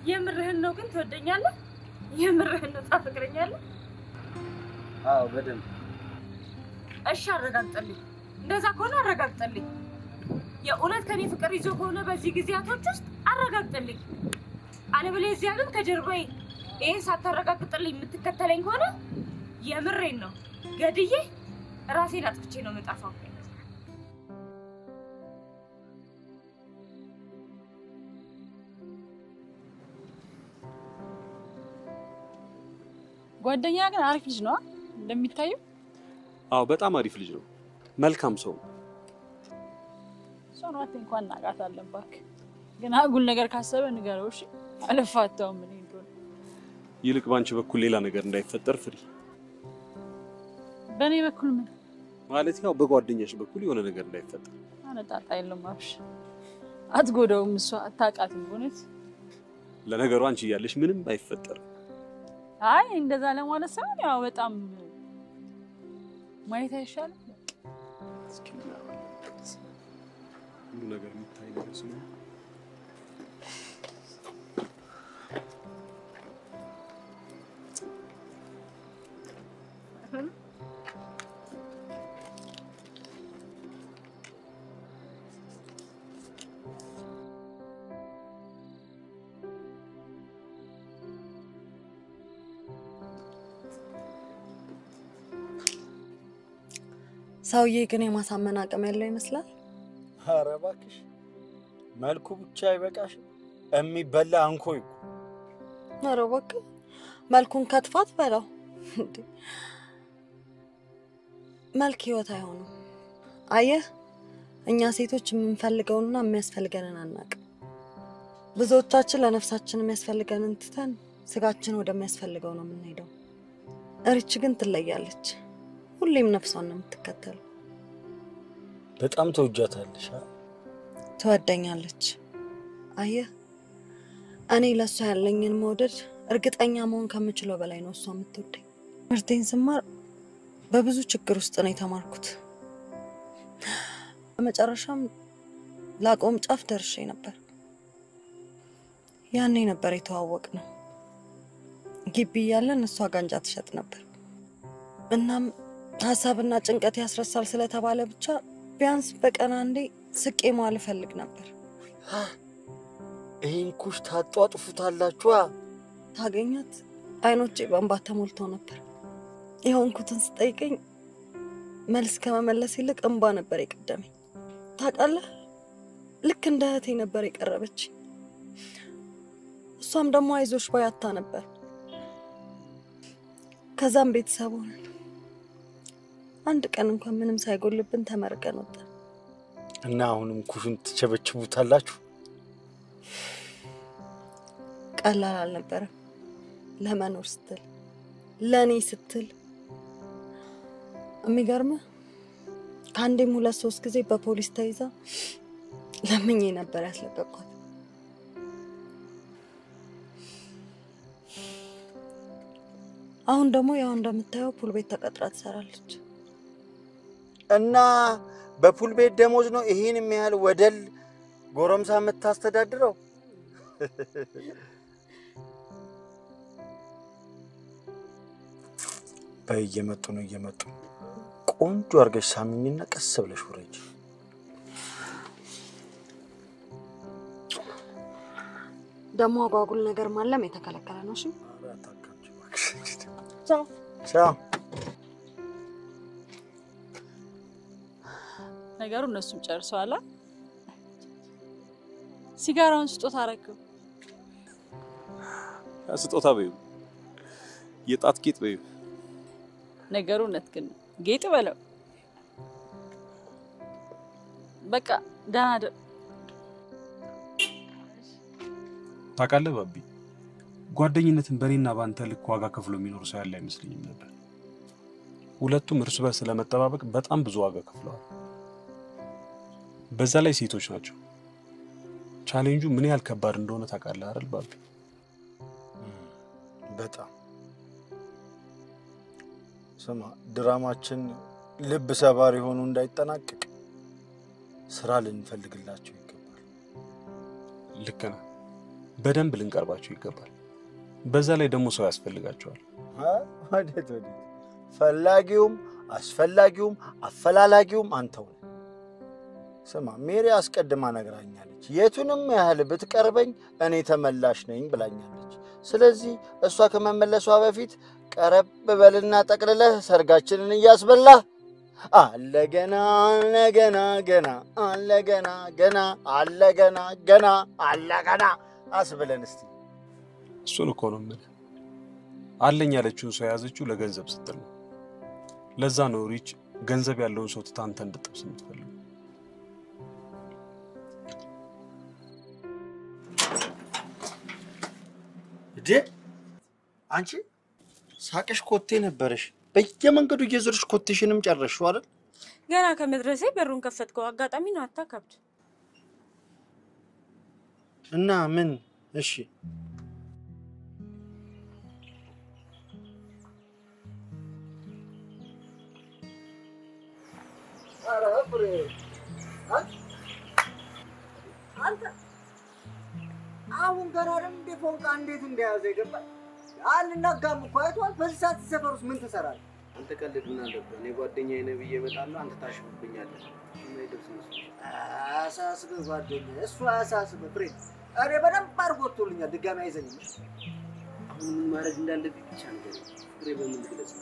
የምርህን ነው ግን ትወደኛለህ? የምርህን ነው ታፈቅረኛለህ? አዎ በደንብ እሺ አረጋግጠልኝ። እንደዛ ከሆነ አረጋግጠልኝ። የእውነት ከኔ ፍቅር ይዞ ከሆነ በዚህ ጊዜያቶች ውስጥ አረጋግጠልኝ። አለበለዚያ ግን ከጀርባዬ ይህን ሳታረጋግጥልኝ የምትከተለኝ ከሆነ የምሬን ነው ገድዬ ራሴን አጥፍቼ ነው የምጠፋው። ጓደኛ ግን አሪፍ ልጅ ነው እንደሚታየው። አዎ በጣም አሪፍ ልጅ ነው። መልካም ሰው ነው። እሷን ዋቴ እንኳን እናውቃታለን። እባክህ ግን አጉል ነገር ካሰበ ንገረው እሺ። አልፋታውም እኔ እንደሆነ ይልቅ ባንቺ በኩል ሌላ ነገር እንዳይፈጠር ፍሪ። በእኔ በኩል ምን ማለት ያው በጓደኛሽ በኩል የሆነ ነገር እንዳይፈጠር። አነጣጣ የለውም። አብሽ አትጎዳውም። እሷ አታውቃትም በእውነት ለነገሩ አንቺ እያለሽ ምንም አይፈጠርም። አይ እንደዛ ለማለት ሳይሆን ያው በጣም ማየት አይሻልም? እስኪ እናያለን። ሁሉ ነገር የሚታይ ነገር ስለሆነ ሰውዬ ግን የማሳመን አቅም ያለው ይመስላል። ኧረ እባክሽ መልኩ ብቻ አይበቃሽም? የሚበላ አንኮይ እኮ። ኧረ እባክህ መልኩን ከትፋት በለው እንዴ! መልክ ህይወት አይሆንም። አየህ፣ እኛ ሴቶች የምንፈልገውንና የሚያስፈልገንን አናውቅም። ብዙዎቻችን ለነፍሳችን የሚያስፈልገንን ትተን ስጋችን ወደሚያስፈልገው ነው የምንሄደው። እርች ግን ትለያለች። ሁሌም ነፍሷን ነው የምትከተለው። በጣም ተውጃታለሽ። አ? ትወደኛለች። አየህ እኔ ለእሷ ያለኝን መውደድ እርግጠኛ መሆን ከምችለው በላይ ነው እሷ የምትወደኝ። ትምህርቴን ስማር በብዙ ችግር ውስጥ ነው የተማርኩት። በመጨረሻም ላቆም ጫፍ ደርሼ ነበር። ያኔ ነበር የተዋወቅ ነው። ግቢ እያለን እሷ ጋንጃ ትሸጥ ነበር። እናም ሀሳብና ጭንቀት ያስረሳል ስለተባለ ብቻ ቢያንስ በቀን አንዴ ስቄ መዋል እፈልግ ነበር። ይህን ኩሽ ታጧጥፉታላችኋ። ታገኛት አይኖቼ በእንባ ተሞልተው ነበር። የሆንኩትን ስጠይቀኝ መልስ ከመመለስ ይልቅ እንባ ነበር የቀደመኝ። ታውቃለህ፣ ልክ እንደ እህቴ ነበር የቀረበች። እሷም ደግሞ አይዞሽ ባይ አታ ነበር። ከዛም ቤተሰብ ሆነን አንድ ቀን እንኳን ምንም ሳይጎልብን ተመርቀን ወጣን። እና አሁንም ኩሽን ትቸበችቡታላችሁ። ቀላል አልነበረም። ለመኖር ስትል ለእኔ ስትል የሚገርምህ ከአንዴም ሁለት ሶስት ጊዜ በፖሊስ ተይዛ ለምኜ ነበር ያስለቀቅኳት። አሁን ደግሞ ያው እንደምታየው ፑል ቤት ተቀጥራ ትሰራለች። እና በፑል ቤት ደሞዝ ነው ይሄን የሚያህል ወደል ጎረምሳ የምታስተዳድረው? በይ እየመጡ ነው እየመጡ ነው። ቆንጆ አድርገሽ ሳሚኝና ቀስ ብለሽ ውረጅ። ደግሞ አጓጉል ነገር ማለም የተከለከለ ነው። እሺ ቻው ቻው። ነገሩ እነሱም ጨርሰዋል። አ? ሲጋራውን ስጦታ አረግው። ስጦታ በይው፣ የጣት ጌጥ በይው። ነገሩ እውነት ግን ነው። ጌጥ በለው በቃ ደህና ደ ታውቃለህ ባቢ፣ ጓደኝነትን በእኔና በአንተ ልክ ዋጋ ከፍሎ የሚኖር ሰው ያለ አይመስለኝም ነበር። ሁለቱም እርስ በርስ ለመጠባበቅ በጣም ብዙ ዋጋ ከፍለዋል። በዛ ላይ ሴቶች ናቸው። ቻሌንጁ ምን ያህል ከባድ እንደሆነ ታውቃለህ አይደል ባቢ? በጣም ስማ፣ ድራማችን ልብ ሰባሪ ሆኖ እንዳይጠናቀቅ ስራ ልንፈልግላቸው ይገባል። ልክ ነህ። በደንብ ልንቀርባቸው ይገባል። በዛ ላይ ደግሞ ሰው ያስፈልጋቸዋል። ወዴት ወዴት? ፈላጊውም አስፈላጊውም አፈላላጊውም አንተው ነህ። ስማ ሜሪ አስቀድማ ነግራኛለች። የቱንም ያህል ብትቀርበኝ እኔ ተመላሽ ነኝ ብላኛለች። ስለዚህ እሷ ከመመለሷ በፊት ቀረብ በልና ጠቅልለህ ሰርጋችንን እያስበላህ አለ ገና አለ ገና ገና አለ ገና ገና አለ ገና ገና አለ ገና አስብለን እስቲ። እሱን እኮ ነው የምልህ። አለኝ ያለችውን ሰው የያዘችው ለገንዘብ ስትል ነው። ለዛ ነው ሪች ገንዘብ ያለውን ሰው ትታ አንተ እንድጠብስ የምትፈልገው። እዴ አንቺ ሳቅሽ ኮቴ ነበረሽ። በየመንገዱ እየዞርሽ ኮቴሽንም ጨረስሽው አይደል? ገና ከመድረሴ በሩን ከፈትከው። አጋጣሚ ነው፣ አታካብድ። እና ምን? እሺ ኧረ ፍሬ አንተ አንተ አሁን ገና አይደል እንደ ፎንቃ እንዴት እንደያዘ ይገባል። አልናጋም እኮ አይቷል። በዚህ ሰዓት ሰፈር ውስጥ ምን ትሰራለህ? አንተ ቀልድ ምን አለብህ? እኔ ጓደኛዬ ነህ ብዬ እመጣለሁ፣ አንተ ታሽፍብኛለህ። የማይደርስ መስሎኝ። አያሳስብህ ጓደኛዬ፣ እሱ አያሳስብህ ፍሬ። እኔ በደንብ አድርጎ ወጥቶልኛል። ድጋሚ አይዘኝም። አሁን ምን ማድረግ እንዳለብኝ ብቻ ንገረኝ። ፍሬ በምን ልግለጽ?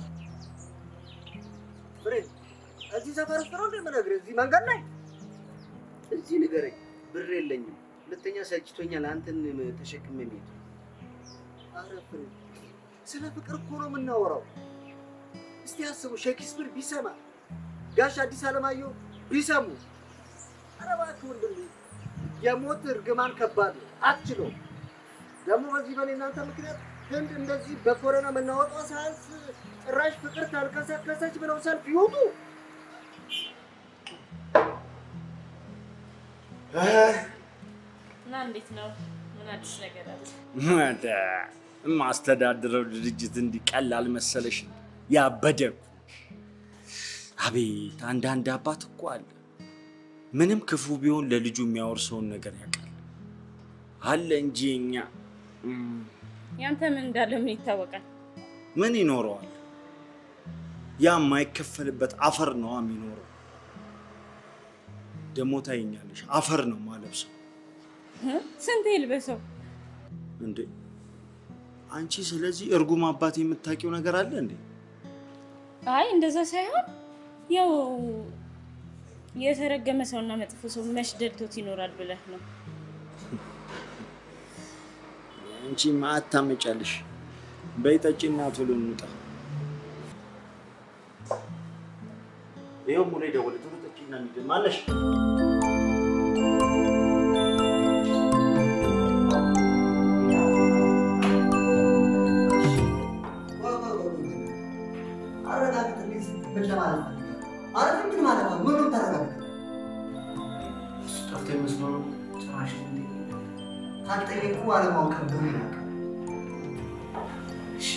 ፍሬ እዚህ ሰፈር ውስጥ ነው እንደምነግርህ፣ እዚህ መንገድ ላይ እዚህ ንገረኝ። ብር የለኝም። ሁለተኛ ሰልችቶኛል አንተን ተሸክሜ መሄድ። ኧረ ፍሬ ስለ ፍቅር እኮ ነው የምናወራው። እስቲ አስቡ፣ ሼክስፒር ቢሰማ ጋሽ አዲስ አለማየሁ ቢሰሙ፣ ኧረ እባክህ ወንድሜ የሞት እርግማን ከባድ ነው፣ አትችለውም። ደግሞ በዚህ በኔ እናንተ ምክንያት ህንድ እንደዚህ በኮረና መናወጧ ሳያንስ ጭራሽ ፍቅር ታልከሰከሰች ብለው ሰልፍ ይውጡ። እና እንዴት ነው? ምን አዲስ ነገር አለ? የማስተዳድረው ድርጅት እንዲህ ቀላል መሰለሽ? ያበደ እኮ። አቤት አንዳንድ አባት እኮ አለ ምንም ክፉ ቢሆን ለልጁ የሚያወርሰውን ነገር ያውቃል አለ እንጂ እኛ እም፣ ያንተ ምን እንዳለ ምን ይታወቃል? ምን ይኖረዋል? ያ የማይከፈልበት አፈር ነዋ የሚኖረው። ደግሞ ታይኛለሽ፣ አፈር ነው ማለብሰው እ? ስንት ይልበሰው? እንዴ አንቺ ስለዚህ እርጉም አባት የምታውቂው ነገር አለ እንዴ? አይ እንደዛ ሳይሆን ያው የተረገመ ሰውና መጥፎ ሰው መች ደልቶት ይኖራል ብለህ ነው። አንቺ ማአት ታመጫለሽ። በይ ጠጪና ቶሎ እንውጣ። ይኸው ሙሌ ደወለ። ቶሎ ጠጪና እንሂድ። ማነሽ? አረጋግጥልኝ ስትል ምን ለማለት ፈልጋለህ? ማለት ምን ማለት ነው? ምን ነው የምታረጋግጥልኝ? እሱ ጠፍቶ ይመስለው ነው ጭራሽ እንዴ ካልጠየቁ አለማወቅ ነው ይላል። እሺ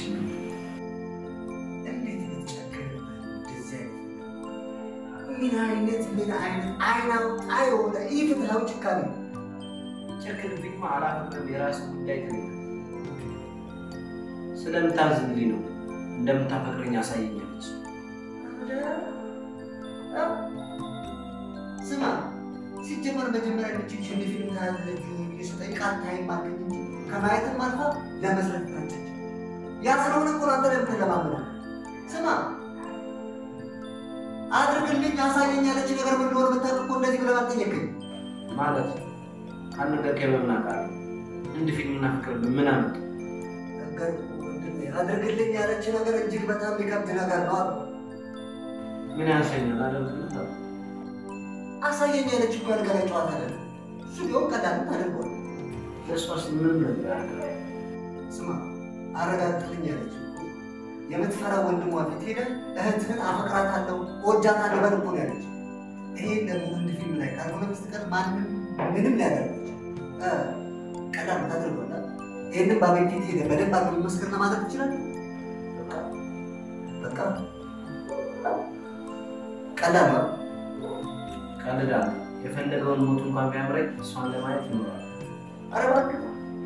እንዴት ልትጨክርበት እንደዚህ አይነት ምን አይነት ምን አይነት አይን አውጣ የሆነ ኢፍትሐዊ ጭካኔ ነው። ጨክንብኝማ አላፈቅርም። የራስ ጉዳይ ትልቅ ስለምታዝንልኝ ነው እንደምታፈቅረኝ አሳየኛለች። ስማ ሲጀመር መጀመሪያ ልጅ ፊልም ታያለች የሰጠኝ ቃል ታይም ማገኝ እንጂ ከማየትም አልፋ ለመስረት ናቸች። ያ ስለሆነ እኮ ነው አንተ ለምትለማመነው። ስማ አድርግልኝ አሳየኝ ያለች ነገር ምን እንደሆነ ብታውቅ እኮ እንደዚህ ብለህ አልጠየቅኝ። ማለት ካልነገርከኝ በምን አውቃለሁ? እንድ ፊልምና ፍቅር ምን አመጡ? ነገር ወንድሜ አድርግልኝ ያለች ነገር እጅግ በጣም የሚከብድ ነገር ነው አሉ። ምን ያንሰኛል? አደርግልህ አሳየኝ ያለች እኮ ነገር ጨዋታ አይደለም። እሱ ቢሆን ቀላል ታደርገዋል። ለእሷስ ምንም ነገር ያደርጋል። ስማ አረጋግጥልኝ ያለች የምትፈራ ወንድሟ ፊት ሄደ እህትህን አፈቅራታለሁ እወዳታለሁ በል እኮ ነው ያለች። ይሄን ደግሞ ህንድ ፊልም ላይ ካልሆነ በስተቀር ማንም ምንም ሊያደርጋች ቀላል ታደርገዋል። ይህንን በአቤል ፊት ሄደ በደንብ አድርጎ መስክርና ማድረግ ትችላለህ። በቃ ቀላል ነው። ቀልዳለሁ። የፈለገውን ሞት እንኳን ቢያምረኝ እሷን ለማየት ይኖራል። ኧረ እባክህ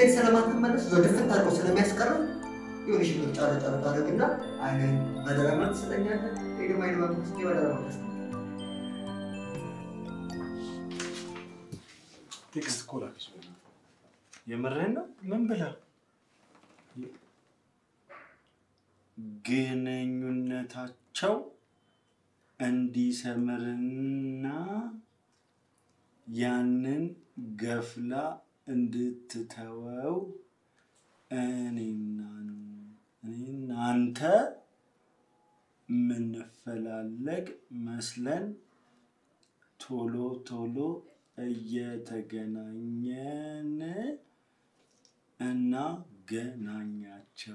ስትሄድ ስለማትመለስ እዛው ድፍት አድርገው ስለሚያስቀረው የሆነ ሽግር ጫረ ጫረ ታደርግና አይነን በደረ መልክ ትሰጠኛለህ። ይሄ ደግሞ አይነ መልክ ስ በደረ መልክ ትሰጠኛለህ። ቴክስት እኮ ላከች። የምርህን ነው? ምን ብላ? ግንኙነታቸው እንዲሰምርና ያንን ገፍላ እንድትተወው እኔና እኔና አንተ ምንፈላለግ መስለን ቶሎ ቶሎ እየተገናኘን እናገናኛቸው።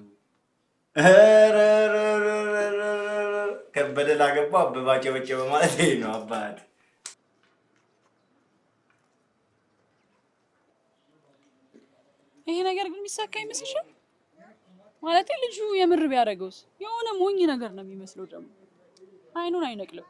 እረረረረረረ። ከበደ ላገባ አበባ ጨበጨበ ማለት ይሄ ነው አባት። ይሄ ነገር ግን የሚሳካ ይመስልሻል? ማለት ልጁ የምር ቢያደርገውስ የሆነ ሞኝ ነገር ነው የሚመስለው። ደግሞ አይኑን አይነቅልም።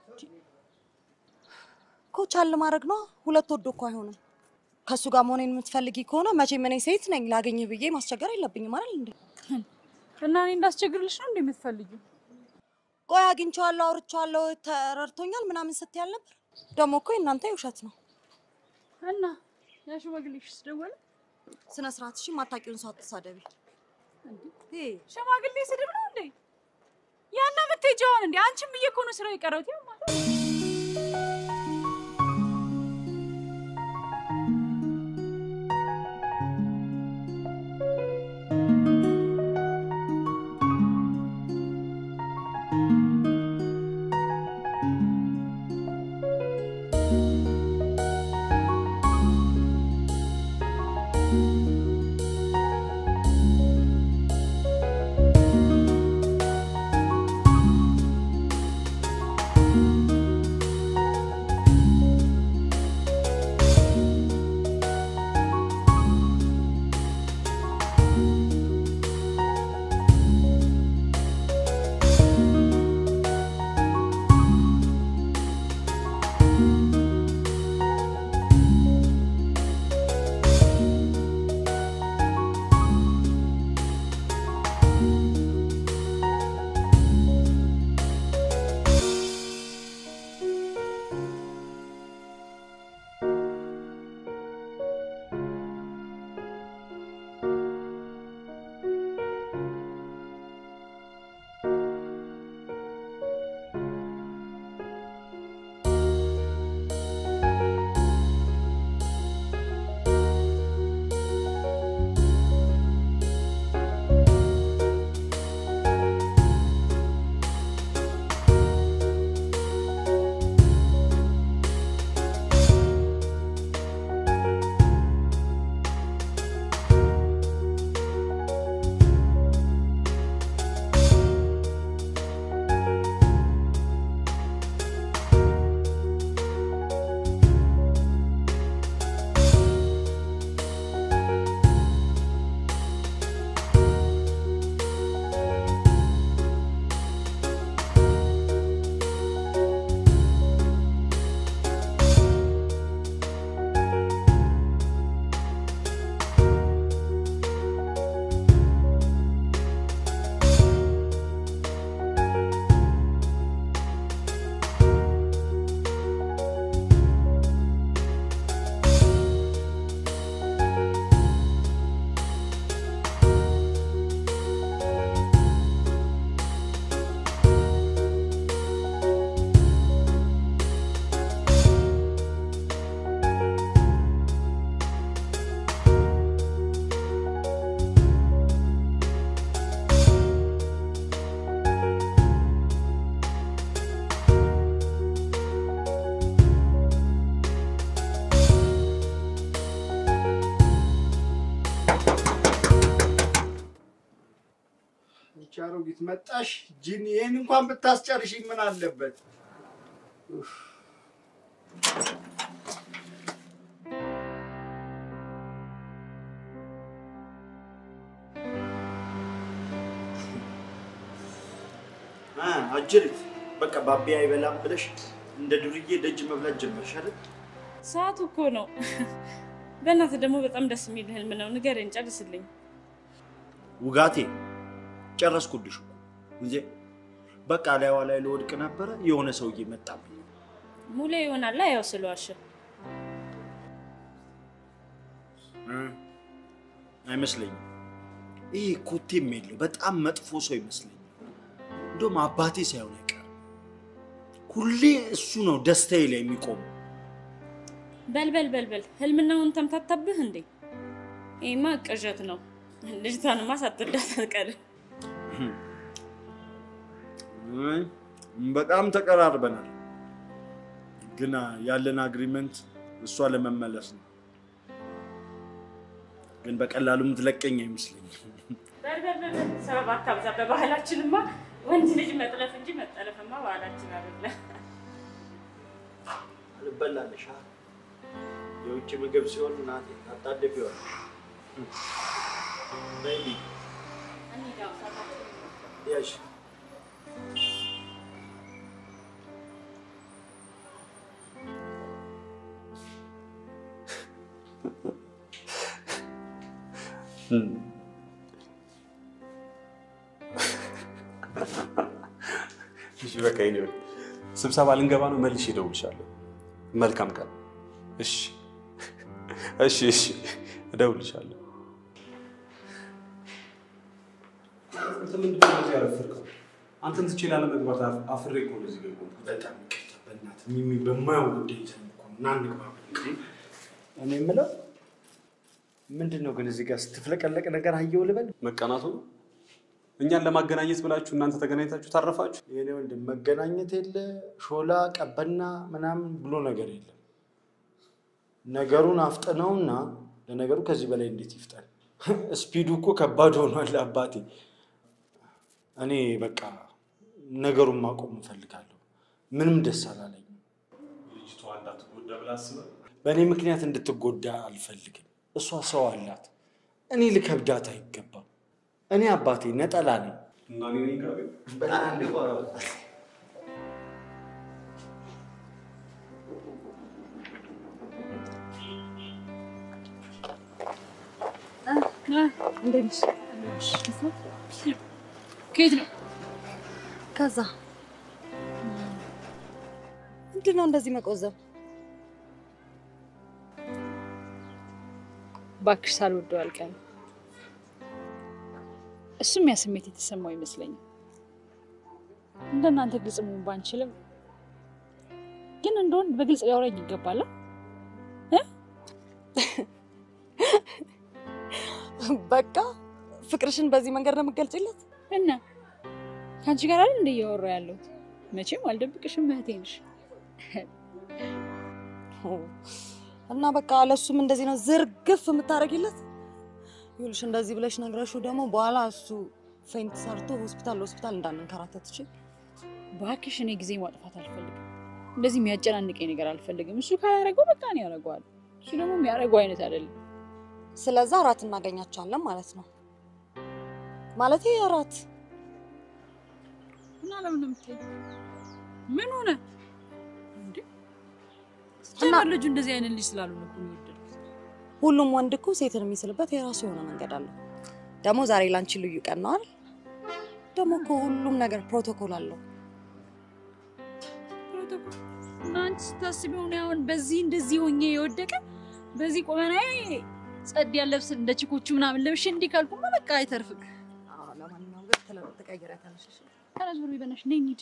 እኮ ቻል ማድረግ ነው። ሁለት ወዶ እኮ አይሆንም። ከእሱ ጋር መሆኔን የምትፈልጊ ከሆነ መቼም እኔ ሴት ነኝ፣ ላገኝህ ብዬ ማስቸገር የለብኝም አይደል እንዴ? እና እኔ እንዳስቸግርልሽ ነው እንዴ የምትፈልጊው? ቆይ አግኝቼዋለሁ፣ አውርቼዋለሁ፣ ተረድቶኛል ምናምን ስትይ አልነበር? ደግሞ እኮ የእናንተ የውሸት ነው። እና ያ ሽማግሌሽ ደወለ? ስነ ስርዓት እሺ፣ ማታውቂውን ሰው አትሳደቢ። ይሄ ሽማግሌ ስድብ ነው እንዴ? ያና የምትሄጂውን እንዴ? አንቺም ብዬ እኮ ነው ስራው የቀረውት። ያው ማለት ይቺ አሮጊት መጣሽ። ጂኒ ይህን እንኳን ብታስጨርሽ ምን አለበት? ኡፍ። አ አጅሪት በቃ ባቢ አይበላም ብለሽ እንደ ዱርዬ ደጅ መብላት ጀመርሽ አይደል? ሰዓቱ እኮ ነው። በእናትህ ደግሞ በጣም ደስ የሚል ህልም ነው። ንገረኝ፣ ጨርስልኝ። ውጋቴ ጨረስኩልሽ እኮ እንጂ በቃ ላይዋ ላይ ልወድቅ ነበረ። የሆነ ሰውዬ መጣብኝ። ሙሌ ይሆናላ ያው ስለዋሸ እ አይመስለኝም። ይሄ ኮቴም የለው በጣም መጥፎ ሰው ይመስለኛል። እንደውም አባቴ ሳይሆን አይቀርም። ሁሌ እሱ ነው ደስታዬ ላይ የሚቆመው። በልበል በልበል፣ ህልምናውን ተምታታብህ እንዴ? ይሄማ ቅዠት ነው። ልጅቷንማ ሳትወዳት አትቀርም። አይ፣ በጣም ተቀራርበናል፣ ግን ያለን አግሪመንት እሷ ለመመለስ ነው። ግን በቀላሉ የምትለቀኝ አይመስለኝም። በልበል በልበል፣ ሰበብ አታብዛ። በባህላችንማ ወንድ ልጅ መጥለፍ እንጂ መጠለፍማ ባህላችን አይደለም። አልበላለሽ የውጭ ምግብ ሲሆን እናቴ አጣደፊዋል። ቤቢ ያሽ እሺ በቃ ይኔ ስብሰባ ልንገባ ነው። መልሼ እደውልልሻለሁ። መልካም ቀን። እሺ እሺ እሺ፣ እደውልልሻለሁ። አንተ ምንድን ነው እዚህ ያረፈድከው? አንተን ትቼ ላለመግባት አፍ- አፍሬ እኮ ነው እዚህ ገባሁ። በጣም ይቅርታ በእናትህ ሚሚ፣ በማየው ጉዳይ ይዘን እኮ ነው። ና እንግባ። እኔ የምለው ምንድን ነው ግን እዚህ ጋር ስትፍለቀለቅ ነገር አየው ልበል? መቀናቱ ነው። እኛን ለማገናኘት ብላችሁ እናንተ ተገናኝታችሁ ታረፋችሁ። የኔ ወንድም መገናኘት የለ ሾላ ቀበና ምናምን ብሎ ነገር የለም። ነገሩን አፍጥነውና ለነገሩ ከዚህ በላይ እንዴት ይፍጠን? ስፒዱ እኮ ከባድ ሆኗል አባቴ። እኔ በቃ ነገሩን ማቆም እንፈልጋለሁ። ምንም ደስ አላለኝም። ልጅቷ እንዳትጎዳ ብላ አስበህ በእኔ ምክንያት እንድትጎዳ አልፈልግም። እሷ ሰው አላት። እኔ ልከብዳት አይገባም። እኔ አባቴ ነጠላ ነኝ። እና እኔ ነኝ ጋር እንዴት ነሽ? ከየት ነው? ከዛ ምንድን ነው እንደዚህ መቆዘብ? እባክሽ ሳልወደው አልቀርም። እሱም ያ ስሜት የተሰማው ይመስለኛል። እንደናንተ ግልጽ መሆን ባንችልም ግን እንደሆን በግልጽ ሊያወራኝ ይገባል። በቃ ፍቅርሽን በዚህ መንገድ ነው የምትገልጪለት? እና ከአንቺ ጋር አይደል እንደ እያወራ ያለሁት? መቼም አልደብቅሽም፣ እህቴ ነሽ። እና በቃ ለሱም እንደዚህ ነው ዝርግፍ የምታደርጊለት? ይኸውልሽ እንደዚህ ብለሽ ነግረሽው ደግሞ በኋላ እሱ ፌንት ሰርቶ ሆስፒታል ሆስፒታል እንዳንንከራተት እሺ? እባክሽ እኔ ጊዜ ማጥፋት አልፈልግም። እንደዚህ የሚያጨናንቀኝ ነገር አልፈልግም። እሱ ካላረገው በቃ እኔ ያደርገዋል። እሱ ደግሞ የሚያደርገው አይነት አይደለም። ስለዛ እራት እናገኛቸዋለን ማለት ነው። ማለቴ እራት እና ለምን ነው የምትይኝ? ምን ሆነ እንዴ? እና- ጀመር ልጁ እንደዚህ አይነት ልጅ ስላሉ ነው እኮ የወደድኩት። ሁሉም ወንድ እኮ ሴትን የሚስልበት የራሱ የሆነ መንገድ አለው። ደግሞ ዛሬ ላንቺ ልዩ ቀን ነው አይደል? ደግሞ እኮ ሁሉም ነገር ፕሮቶኮል አለው። ፕሮቶኮል እና አንቺ ስታስቢው እኔ አሁን በዚህ እንደዚህ ሆኜ የወደቀ በዚህ ቆመናዬ ጸድ ያለብስ እንደ ችኮቹ ምናምን ለብሼ እንዲህ ካልኩማ በቃ አይተርፍም። ለማንኛውም ግን ትቀይሪያታለሽ። እሺ? ተነስ ብሎ ይበናሽ ነኝ እንሂድ።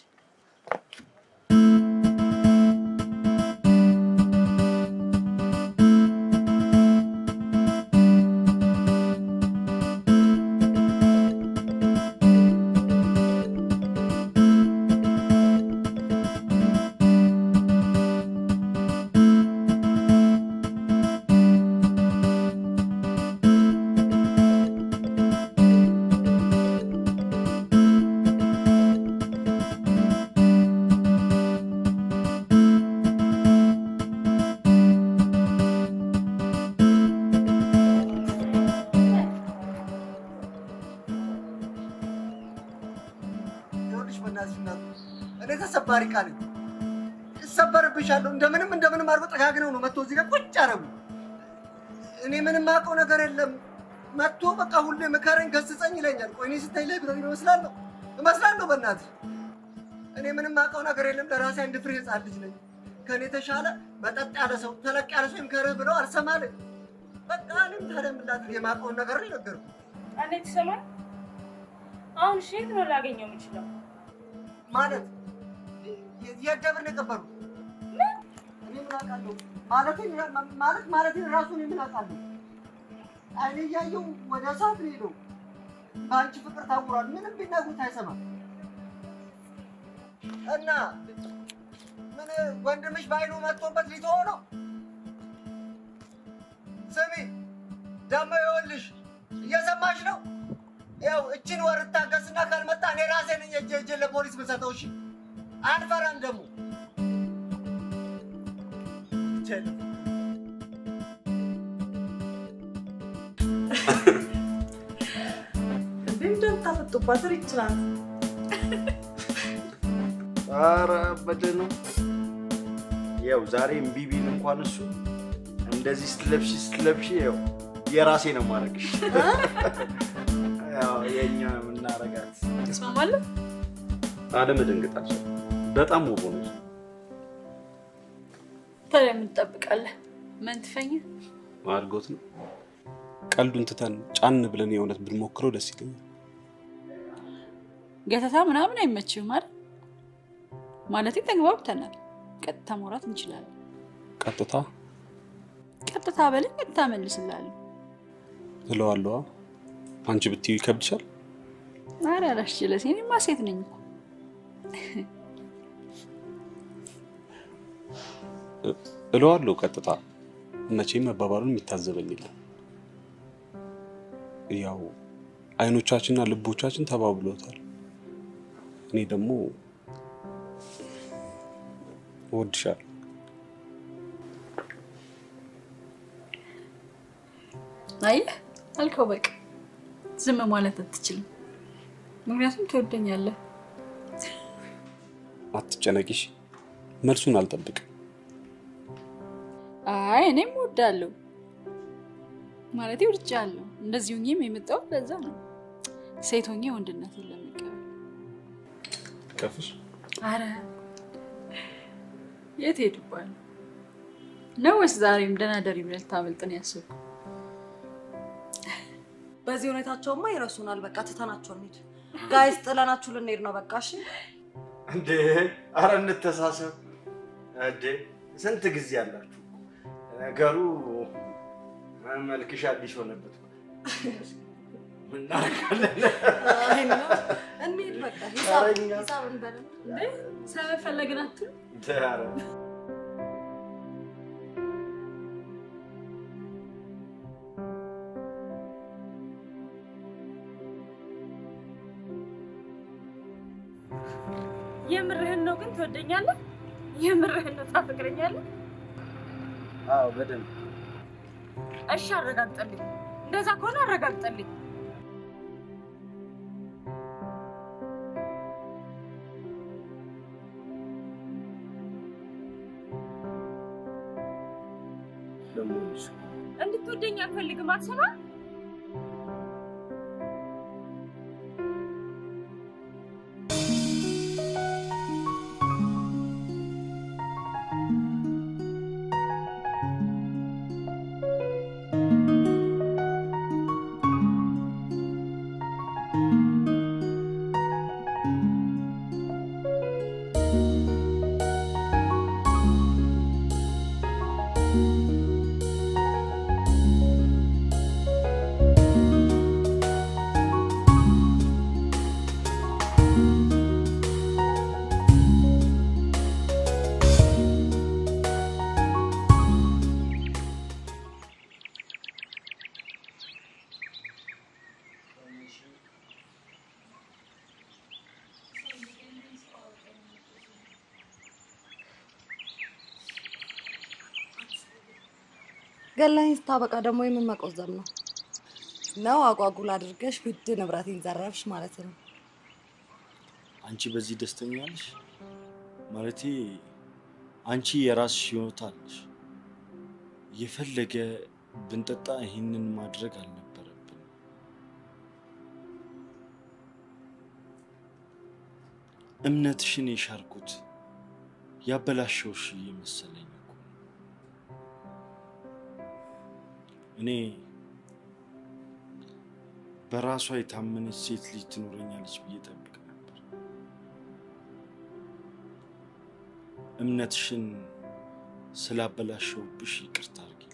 ይኸውልሽ በእናትሽ እናት እኔ ተሰባሪ ቃል እሰበርብሻለሁ። እንደምንም እንደምንም አድርጎ ጠጋግነው ነው መጥቶ እዚህ ጋር ቁጭ አረጉ። እኔ ምንም አውቀው ነገር የለም። መጥቶ በቃ ሁሌ ምከረኝ፣ ገስጸኝ ይለኛል። ቆይ እኔ ስታይ ላይብረሪ እመስላለሁ እመስላለሁ። በእናትህ እኔ ምንም አውቀው ነገር የለም። ለራሴ አንድ ፍሬ ህፃን ልጅ ነኝ። ከእኔ የተሻለ መጠጥ ያለ ሰው ተለቅ ያለ ሰው ይምከርህ ብለው አልሰማልኝ። በቃ እኔም ታዲያ ምን ላድርግ? የማውቀውን ነገር ነው የነገርኩህ። አንዴ ትሰማል። አሁን እሺ፣ የት ነው ላገኘው የምችለው? ማለት የ- የት ደብር ነው የቀበሩት? እኔ ምን አውቃለሁ? ማለቴ ማለት ማለቴ ራሱ እኔ ምን አውቃለሁ? አይኔ እያየው ወደ እሳት ነው ሄደው በአንቺ ፍቅር ታውሯል። ምንም ቢነግሩት አይሰማም። እና ምን ወንድምሽ በአይኑ መጥቶበት ሊተወው ነው? ስሚ ደግሞ ይኸውልሽ፣ እየሰማሽ ነው? ያው እችን ወር እታገስና ካልመጣ እኔ ራሴ ነኝ እጄ እጄ ለፖሊስ ብሰጠው። እሺ አንፈራም ደግሞ እንዴ እንደምታፈጡባት ሪች ናት። ኧረ አበደ ነው። ያው ዛሬ እምቢ ቢል እንኳን እሱ እንደዚህ ስትለብሺ ስትለብሺ ያው የራሴ ነው ማድረግሽ። ያው የእኛ የምናረጋት ትስማማለህ? አለመደንገጣቸው በጣም ውብ ሆነች። ታዲያ ምን ትጠብቃለህ? መንትፈኛ አድርጎት ነው። ቀልዱን ትተን ጫን ብለን የእውነት ብንሞክረው ደስ ይለኛል። ገተታ ምናምን አይመችም አይደል? ማለቴ ተግባብተናል። ቀጥታ ማውራት እንችላለን። ቀጥታ ቀጥታ በለኝ፣ ቀጥታ መልስላለሁ። እለዋለዋ። አንቺ ብትዩ ይከብድሻል። ኧረ አላስችለስ፣ እኔማ ሴት ነኝ እኮ። እለዋለሁ ቀጥታ። መቼም መባባሉን የሚታዘበኝ የለም። ያው አይኖቻችንና ልቦቻችን ተባብሎታል። እኔ ደግሞ እወድሻለሁ። አየህ አልከው፣ በቃ ዝም ማለት አትችልም። ምክንያቱም ትወደኛለህ። አትጨነቂሽ፣ መልሱን አልጠብቅም። አይ እኔም እወዳለሁ ማለቴ ወድጃለሁ። እንደዚህ ሆኜም የመጣሁት ለዛ ነው። ሴት ሆኜ ወንድነትን ለመቀበል። ከፍሽ አረ የት ሄድባል ነው ወይስ ዛሬም ደህና ደሪ ብለህ ልታመልጥ ነው ያሰብኩት? በዚህ ሁኔታቸውማ ይረሱናል። በቃ ትተናቸው እንሂድ። ጋይስ ጥለናችሁ ልንሄድ ነው። በቃ እሺ። እንዴ! አረ እንተሳሰብ እንዴ! ስንት ጊዜ አላችሁ? ነገሩ መልክሽ አዲስ ሆነበት። ምን እናደርጋለን? አይ ነው። እንሂድ በቃ ሂሳብ ኧረ እኛ- ሂሳብ እንበል። ሰበብ ፈለግን አትሉ? ኧረ የምርህን ነው ግን ትወደኛለህ? የምርህን ነው ታፈቅረኛለህ? አዎ፣ በደንብ እሺ አረጋግጠልኝ። እንደዛ ከሆነ አረጋግጠልኝ። ደግሞ እሱ እንድትወደኝ አልፈልግም። አትሰማ ገላኝ ስታበቃ ደግሞ የምን መቆዘም ነው ነው? አጓጉል አድርገሽ ውድ ንብረቴን ዘረፍሽ ማለት ነው። አንቺ በዚህ ደስተኛ ነሽ? ማለቴ አንቺ የራስሽ ህይወት አለሽ። የፈለገ ብንጠጣ ይህንን ማድረግ አልነበረብን። እምነትሽን የሻርኩት ያበላሸውሽ እየመሰለኝ እኮ ነው። እኔ በራሷ የታመነች ሴት ልጅ ትኖረኛለች ብዬ ጠብቅ ነበር። እምነትሽን ስላበላሸውብሽ ይቅርታ አድርጊ።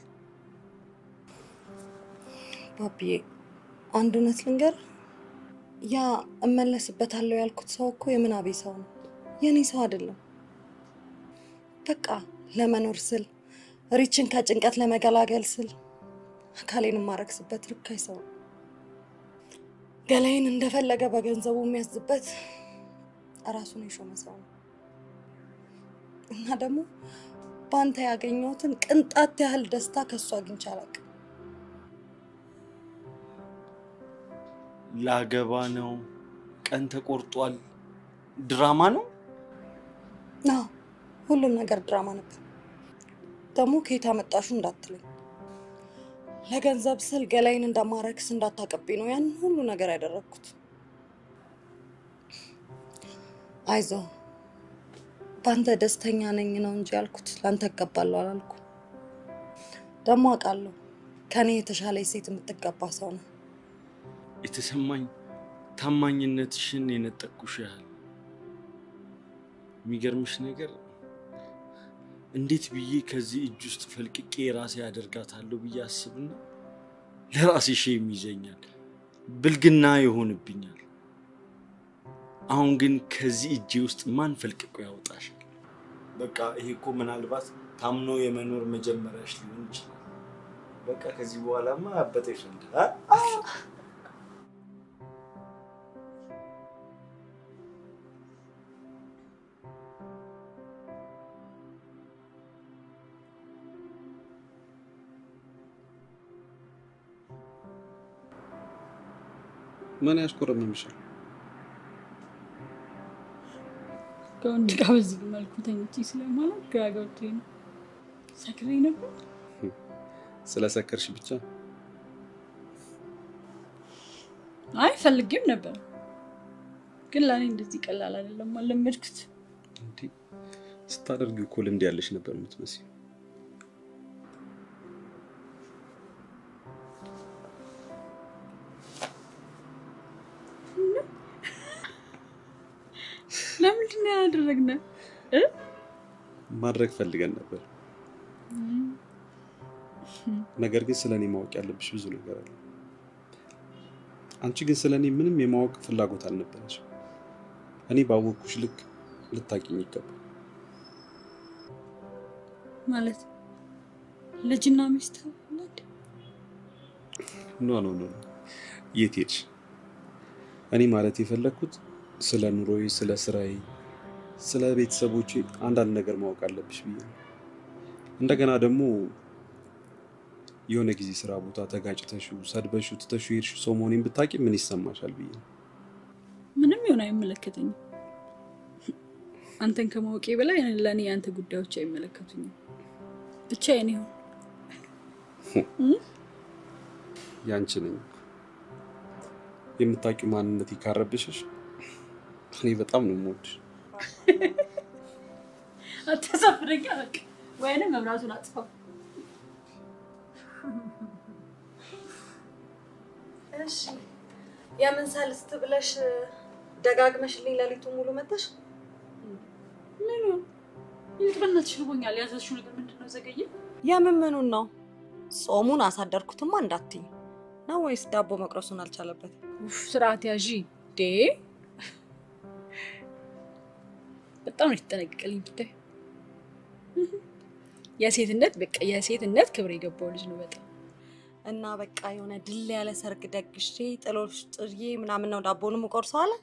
ባቢዬ አንድ እውነት ልንገር፣ ያ እመለስበታለሁ ያልኩት ሰው እኮ የምናቤ ሰው ነው፣ የኔ ሰው አይደለም። በቃ ለመኖር ስል ሪችን ከጭንቀት ለመገላገል ስል አካሌን የማረክስበት ርካሽ ሰው ነው። ገላይን እንደፈለገ በገንዘቡ የሚያዝበት ራሱን የሾመ ሰው ነው። እና ደግሞ በአንተ ያገኘሁትን ቅንጣት ያህል ደስታ ከእሱ አግኝቼ አላውቅም። ላገባ ነው፣ ቀን ተቆርጧል፣ ድራማ ነው። አዎ ሁሉም ነገር ድራማ ነበር። ደግሞ ከየት አመጣሹ እንዳትለኝ። ለገንዘብ ስል ገላይን እንደማረክስ እንዳታቀብኝ ነው ያን ሁሉ ነገር ያደረግኩት። አይዞ በአንተ ደስተኛ ነኝ ነው እንጂ ያልኩት ለአንተ እገባለሁ አላልኩ። ደግሞ አውቃለሁ ከኔ የተሻለች ሴት የምትገባ ሰው ነው። የተሰማኝ ታማኝነትሽን የነጠቅኩሽ ያህል የሚገርምሽ ነገር እንዴት ብዬ ከዚህ እጅ ውስጥ ፈልቅቄ ራሴ ያደርጋታለሁ ብዬ አስብና ለራሴ ሼም ይዘኛል፣ ብልግና ይሆንብኛል። አሁን ግን ከዚህ እጄ ውስጥ ማን ፈልቅቆ ያወጣሻል? በቃ ይሄ እኮ ምናልባት ታምኖ የመኖር መጀመሪያሽ ሊሆን ይችላል። በቃ ከዚህ በኋላማ አበጠ ይፈንዳል። ምን ያስቆረምምሻል? ከወንድ ጋር በዚህ መልኩ ተኝቼ ስለማለት ግራ ገብቶኝ ነው። ሰክሬ ነበር። ስለሰከርሽ ብቻ አይ ፈልጌም ነበር፣ ግን ለእኔ እንደዚህ ቀላል አይደለም። አለመድኩት። እንዴ ስታደርጊው እኮ ልምድ ያለሽ ነበር የምትመስይው። ለምንድን ነው ያላደረግነው? ማድረግ ፈልገን ነበር። ነገር ግን ስለ እኔ ማወቅ ያለብሽ ብዙ ነገር አለ። አንቺ ግን ስለ እኔ ምንም የማወቅ ፍላጎት አልነበረሽ። እኔ ባወቅኩሽ ልክ ልታቂኝ ይገባል። ማለት ልጅና ሚስት ናት? ኖ ኖ ኖ፣ የት ሄድሽ? እኔ ማለት የፈለግኩት ስለ ኑሮዬ፣ ስለ ስራዬ፣ ስለ ቤተሰቦቼ አንዳንድ ነገር ማወቅ አለብሽ ብዬ ነው። እንደገና ደግሞ የሆነ ጊዜ ስራ ቦታ ተጋጭተሽው ሰድበሽው ትተሽው ሄድሽው ሰው መሆኔን ብታውቂ ምን ይሰማሻል ብዬ ነው። ምንም ይሆን አይመለከተኝም። አንተን ከማወቄ በላይ ለእኔ የአንተ ጉዳዮች አይመለከቱኝም። ብቻ የኔ ይሁን። ያንቺ ነኝ የምታውቂው ማንነት ይካረብሽሽ። እኔ በጣም ነው የምወድሽ። አታሳፍረኛ። በቃ ወይንም መብራቱን አጥፋው። እሺ የምን ሰልስት ብለሽ ደጋግመሽልኝ ሌሊቱ ሙሉ መተሽ ምኑ ይልቅ በእናትሽ ርቦኛል። ያዘዝሽው ነገር ምንድን ነው? ዘገየ። የምን ምኑን ነው? ጾሙን አሳደርኩትማ እንዳትኝ ነው ወይስ ዳቦ መቅረሱን አልቻለበት? ኡፍ ስርዓት ያዢ ዴ በጣም ነው የተጠነቀቀልኝ። ብታይ የሴትነት በቃ የሴትነት ክብር የገባው ልጅ ነው በጣም እና በቃ የሆነ ድል ያለ ሰርግ ደግሼ ጥሎሽ ጥዬ ምናምን ነው ዳቦንም ቆርሶ አለ።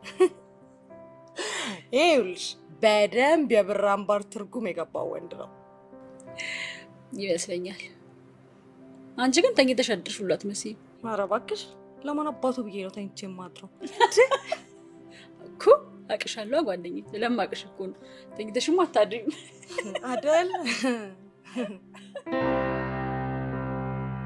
ይኸውልሽ በደንብ የብር አምባር ትርጉም የገባው ወንድ ነው ይመስለኛል። አንቺ ግን ተኝተሽ አድርሽ ሁሉ አትመስይም ኧረ እባክሽ ለማን አባቱ ብዬ ነው ተኝቼ የማድረው? እኮ አቅሻለሁ ጓደኛዬ፣ ስለማቅሽ እኮ ነው። ተኝተሽማ አታድሪም። አደል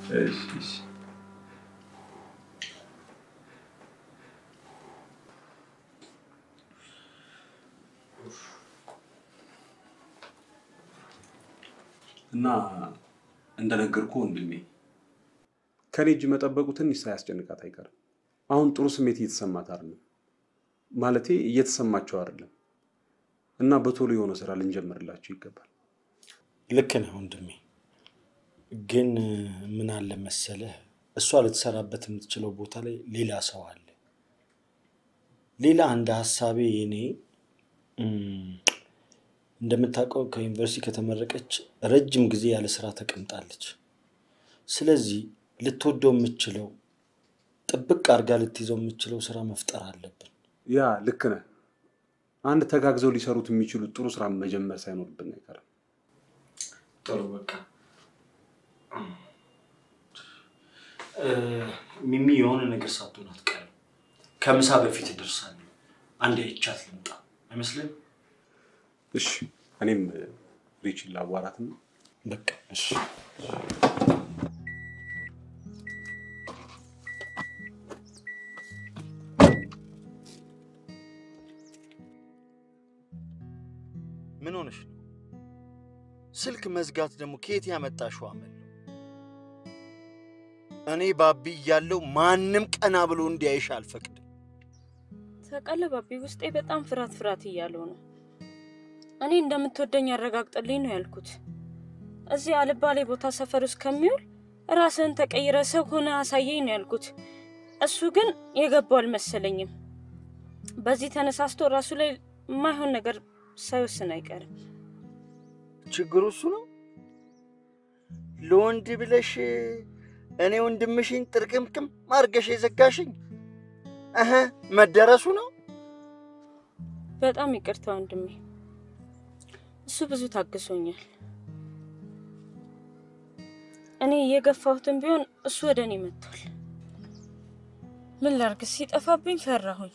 እሺ እሺ እና እንደነገርኩ ወንድሜ ከኔ እጅ መጠበቁ ትንሽ ሳያስጨንቃት አይቀርም። አሁን ጥሩ ስሜት እየተሰማት አይደለም፣ ማለቴ እየተሰማቸው አይደለም። እና በቶሎ የሆነ ስራ ልንጀምርላቸው ይገባል። ልክ ነህ ወንድሜ። ግን ምን አለ መሰለህ፣ እሷ ልትሰራበት የምትችለው ቦታ ላይ ሌላ ሰው አለ። ሌላ እንደ ሀሳቤ የኔ እም፣ እንደምታውቀው ከዩኒቨርሲቲ ከተመረቀች ረጅም ጊዜ ያለ ስራ ተቀምጣለች። ስለዚህ ልትወደው የምችለው ጥብቅ አድርጋ ልትይዘው የምችለው ስራ መፍጠር አለብን። ያ ልክ ነህ። አንድ ተጋግዘው ሊሰሩት የሚችሉት ጥሩ ስራ መጀመር ሳይኖርብን አይቀርም። ጥሩ በቃ እ፣ ሚሚ የሆነ ነገር ሳትሆን አትቀርም። ከምሳ በፊት እደርሳለሁ። አንድ አይቻት ልምጣ አይመስልም? እሺ፣ እኔም ሪችን ላዋራትና በቃ እሺ። ምን ሆነሽ ነው? ስልክ መዝጋት ደግሞ ከየት ያመጣሽው አመል ነው? እኔ ባቢ እያለው ማንም ቀና ብሎ እንዲያይሽ አልፈቅድም። ታውቃለህ ባቢ፣ ውስጤ በጣም ፍርሃት ፍርሃት እያለው ነው። እኔ እንደምትወደኝ ያረጋግጥልኝ ነው ያልኩት። እዚህ አልባሌ ቦታ ሰፈር ውስጥ ከሚውል ራስህን ተቀይረ ሰው ሆነ አሳየኝ ነው ያልኩት። እሱ ግን የገባው አልመሰለኝም። በዚህ ተነሳስቶ ራሱ ላይ የማይሆን ነገር ሳይወስን አይቀርም። ችግሩ እሱ ነው። ለወንድ ብለሽ እኔ ወንድምሽን ጥርቅምቅም አድርገሽ የዘጋሽኝ እህ መደረሱ ነው። በጣም ይቅርታ ወንድሜ፣ እሱ ብዙ ታግሶኛል። እኔ እየገፋሁትን ቢሆን እሱ ወደ እኔ መጥቷል። ምን ላርግ? ሲጠፋብኝ ፈራሁኝ።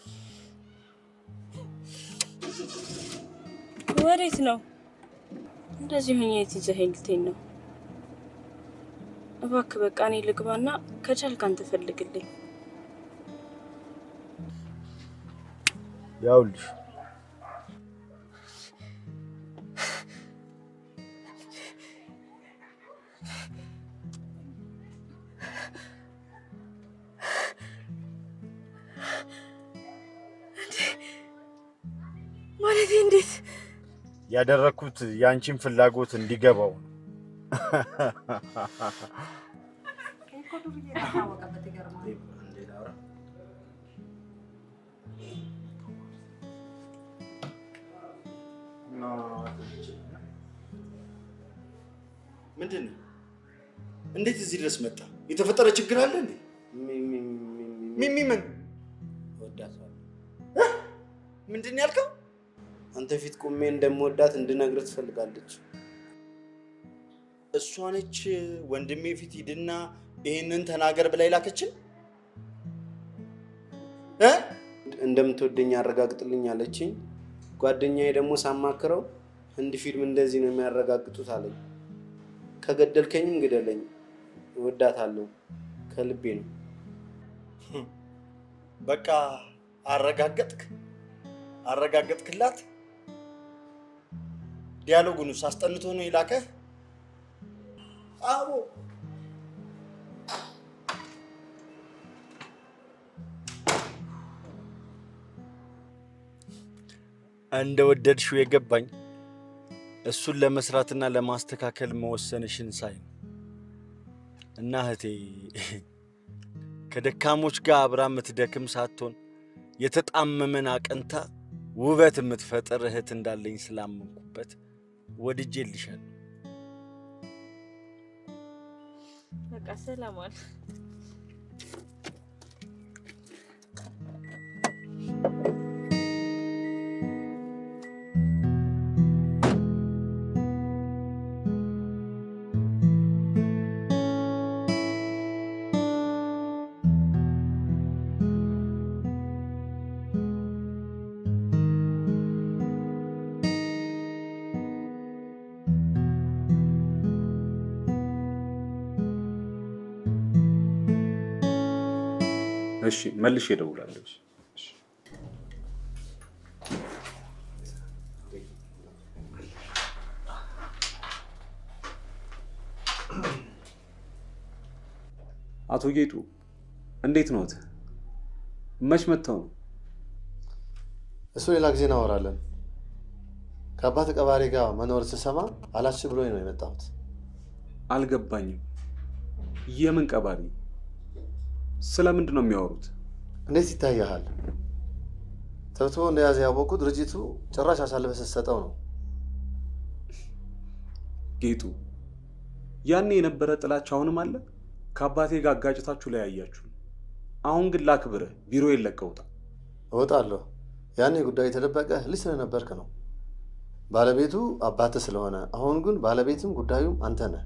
ወዴት ነው? እንደዚህ ሁኜ የት ይዘኸኝ ልትሄድ ነው? እባክህ በቃ እኔ ልግባና ከቻልክ አንተ ፈልግልኝ። ያውልሽ ማለቴ እንዴት? ያደረግኩት የአንቺን ፍላጎት እንዲገባው ነው። እኮ ዱርዬ ታወቀበት ይገርማል። ምንድን ነው? እንዴት እዚህ ድረስ መጣ? የተፈጠረ ችግር አለ እንዴ? ሚሚ ምን እወዳታለሁ። ምንድን ነው ያልከው? አንተ ፊት ቁሜ እንደምወዳት እንድነግርህ ትፈልጋለች። እሷ ነች ወንድሜ ፊት ሂድና ይህንን ተናገር ብላ ይላከችን እ እንደምትወደኝ አረጋግጥልኝ አለችኝ። ጓደኛዬ ደግሞ ሳማክረው ህንድ ፊልም እንደዚህ ነው የሚያረጋግጡት አለኝ። ከገደልከኝም ግደለኝ፣ እወዳታለሁ፣ ከልቤ ነው። በቃ አረጋገጥክ አረጋገጥክላት። ዲያሎጉንስ አስጠንቶ ነው የላከህ? አዎ እንደ ወደድሽው የገባኝ እሱን ለመስራትና ለማስተካከል መወሰንሽን ሳይ ነው። እና እህቴ ከደካሞች ጋር አብራ የምትደክም ሳትሆን የተጣመመን አቅንታ ውበት የምትፈጥር እህት እንዳለኝ ስላመንኩበት ወድጄልሻለሁ። በቃ ሰላም ዋል። እሺ መልሼ እደውላለሁ። እሺ። አቶ ጌጡ እንዴት ነዎት? መች መጥተው ነው? እሱ ሌላ ጊዜ እናወራለን። ከአባት ቀባሪ ጋር መኖር ስሰማ አላች ብሎኝ ነው የመጣሁት። አልገባኝም። የምን ቀባሪ? ስለምንድን ነው የሚያወሩት? እንዴት ይታያሃል? ተብትቦ እንደያዘ ያወቁ ድርጅቱ ጭራሽ አሳልፈህ ስትሰጠው ነው። ጌጡ ያኔ የነበረ ጥላቻ አሁንም አለ? ከአባቴ ጋር አጋጭታችሁ ለያያችሁ። አሁን ግን ላክብርህ፣ ቢሮ የለቀውታል። እወጣለሁ። ያኔ ጉዳዩ የተደበቀ ልጅ ስለነበርክ ነው። ባለቤቱ አባትህ ስለሆነ፣ አሁን ግን ባለቤትም ጉዳዩም አንተ ነህ።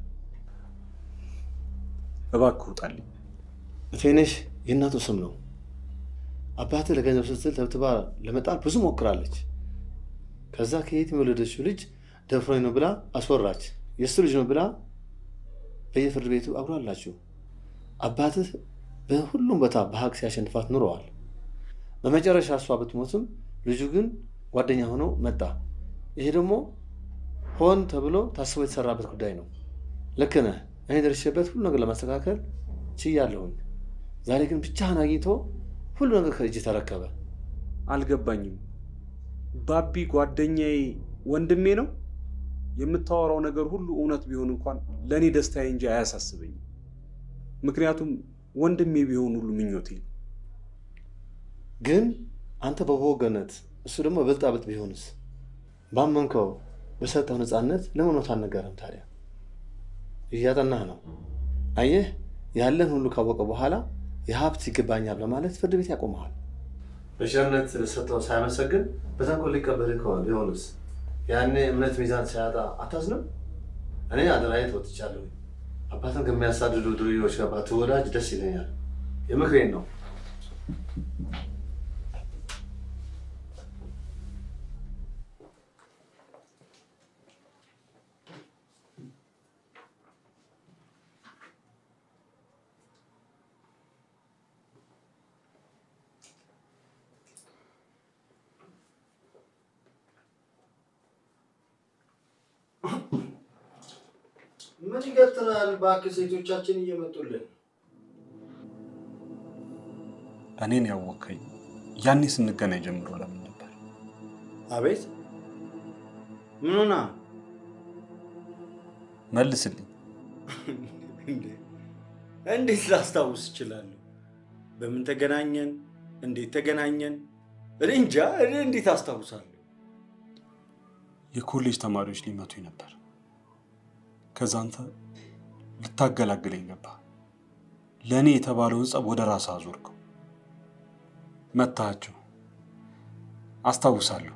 እባክህ ውጣልኝ። እቴነሽ የእናቱ ስም ነው። አባትህ ለገንዘብ ስትል ተብትባ ለመጣል ብዙ ሞክራለች። ከዛ ከየት የወለደችው ልጅ ደፍሮኝ ነው ብላ አስወራች። የእሱ ልጅ ነው ብላ በየፍርድ ቤቱ አጉራላችሁ። አባትህ በሁሉም ቦታ በሀቅ ሲያሸንፋት ኑረዋል። በመጨረሻ እሷ ብትሞትም ልጁ ግን ጓደኛ ሆኖ መጣ። ይሄ ደግሞ ሆን ተብሎ ታስቦ የተሰራበት ጉዳይ ነው። ልክ ነህ። እኔ ደርሼበት ሁሉ ነገር ለማስተካከል ችያለሁኝ። ዛሬ ግን ብቻህን አግኝቶ ሁሉ ነገር ከእጅ ተረከበ። አልገባኝም። ባቢ ጓደኛዬ፣ ወንድሜ ነው። የምታወራው ነገር ሁሉ እውነት ቢሆን እንኳን ለእኔ ደስታዬ እንጂ አያሳስበኝም። ምክንያቱም ወንድሜ ቢሆን ሁሉ ምኞቴ ነው። ግን አንተ በበወገነት እሱ ደግሞ በብልጣብልጥ ቢሆንስ? ባመንከው በሰጠው ነፃነት ለምን እውነት አልነገረም ታዲያ? እያጠናህ ነው። አየህ፣ ያለን ሁሉ ካወቀ በኋላ የሀብት ይገባኛል በማለት ፍርድ ቤት ያቆመሃል። በቸርነት ሰጠው ሳያመሰግን በተንኮል ሊቀበል ቢሆንስ? ያኔ እምነት ሚዛን ሳያጣ አታዝንም? እኔ አደራዬ ተወጥቻለሁ። አባትን ከሚያሳድዱ ዱርዬዎች ጋር ባትወዳጅ ደስ ይለኛል። የምክሬን ነው። ምን ይገትራል? እባክህ ሴቶቻችን እየመጡልን እኔን ያወከኝ ያኔ ስንገናኝ ጀምሮ ለምን ነበር? አቤት ምን ሆና? መልስልኝ። እንዴት ላስታውስ እችላለሁ? በምን ተገናኘን? እንዴት ተገናኘን? እኔ እንጃ። እኔ እንዴት አስታውሳለሁ? የኮሌጅ ተማሪዎች ሊመቱኝ ነበር። ከዛ አንተ ልታገላግለኝ ገባ። ለእኔ የተባለውን ጸብ ወደ ራስህ አዞርከው። መታሃቸው። አስታውሳለሁ።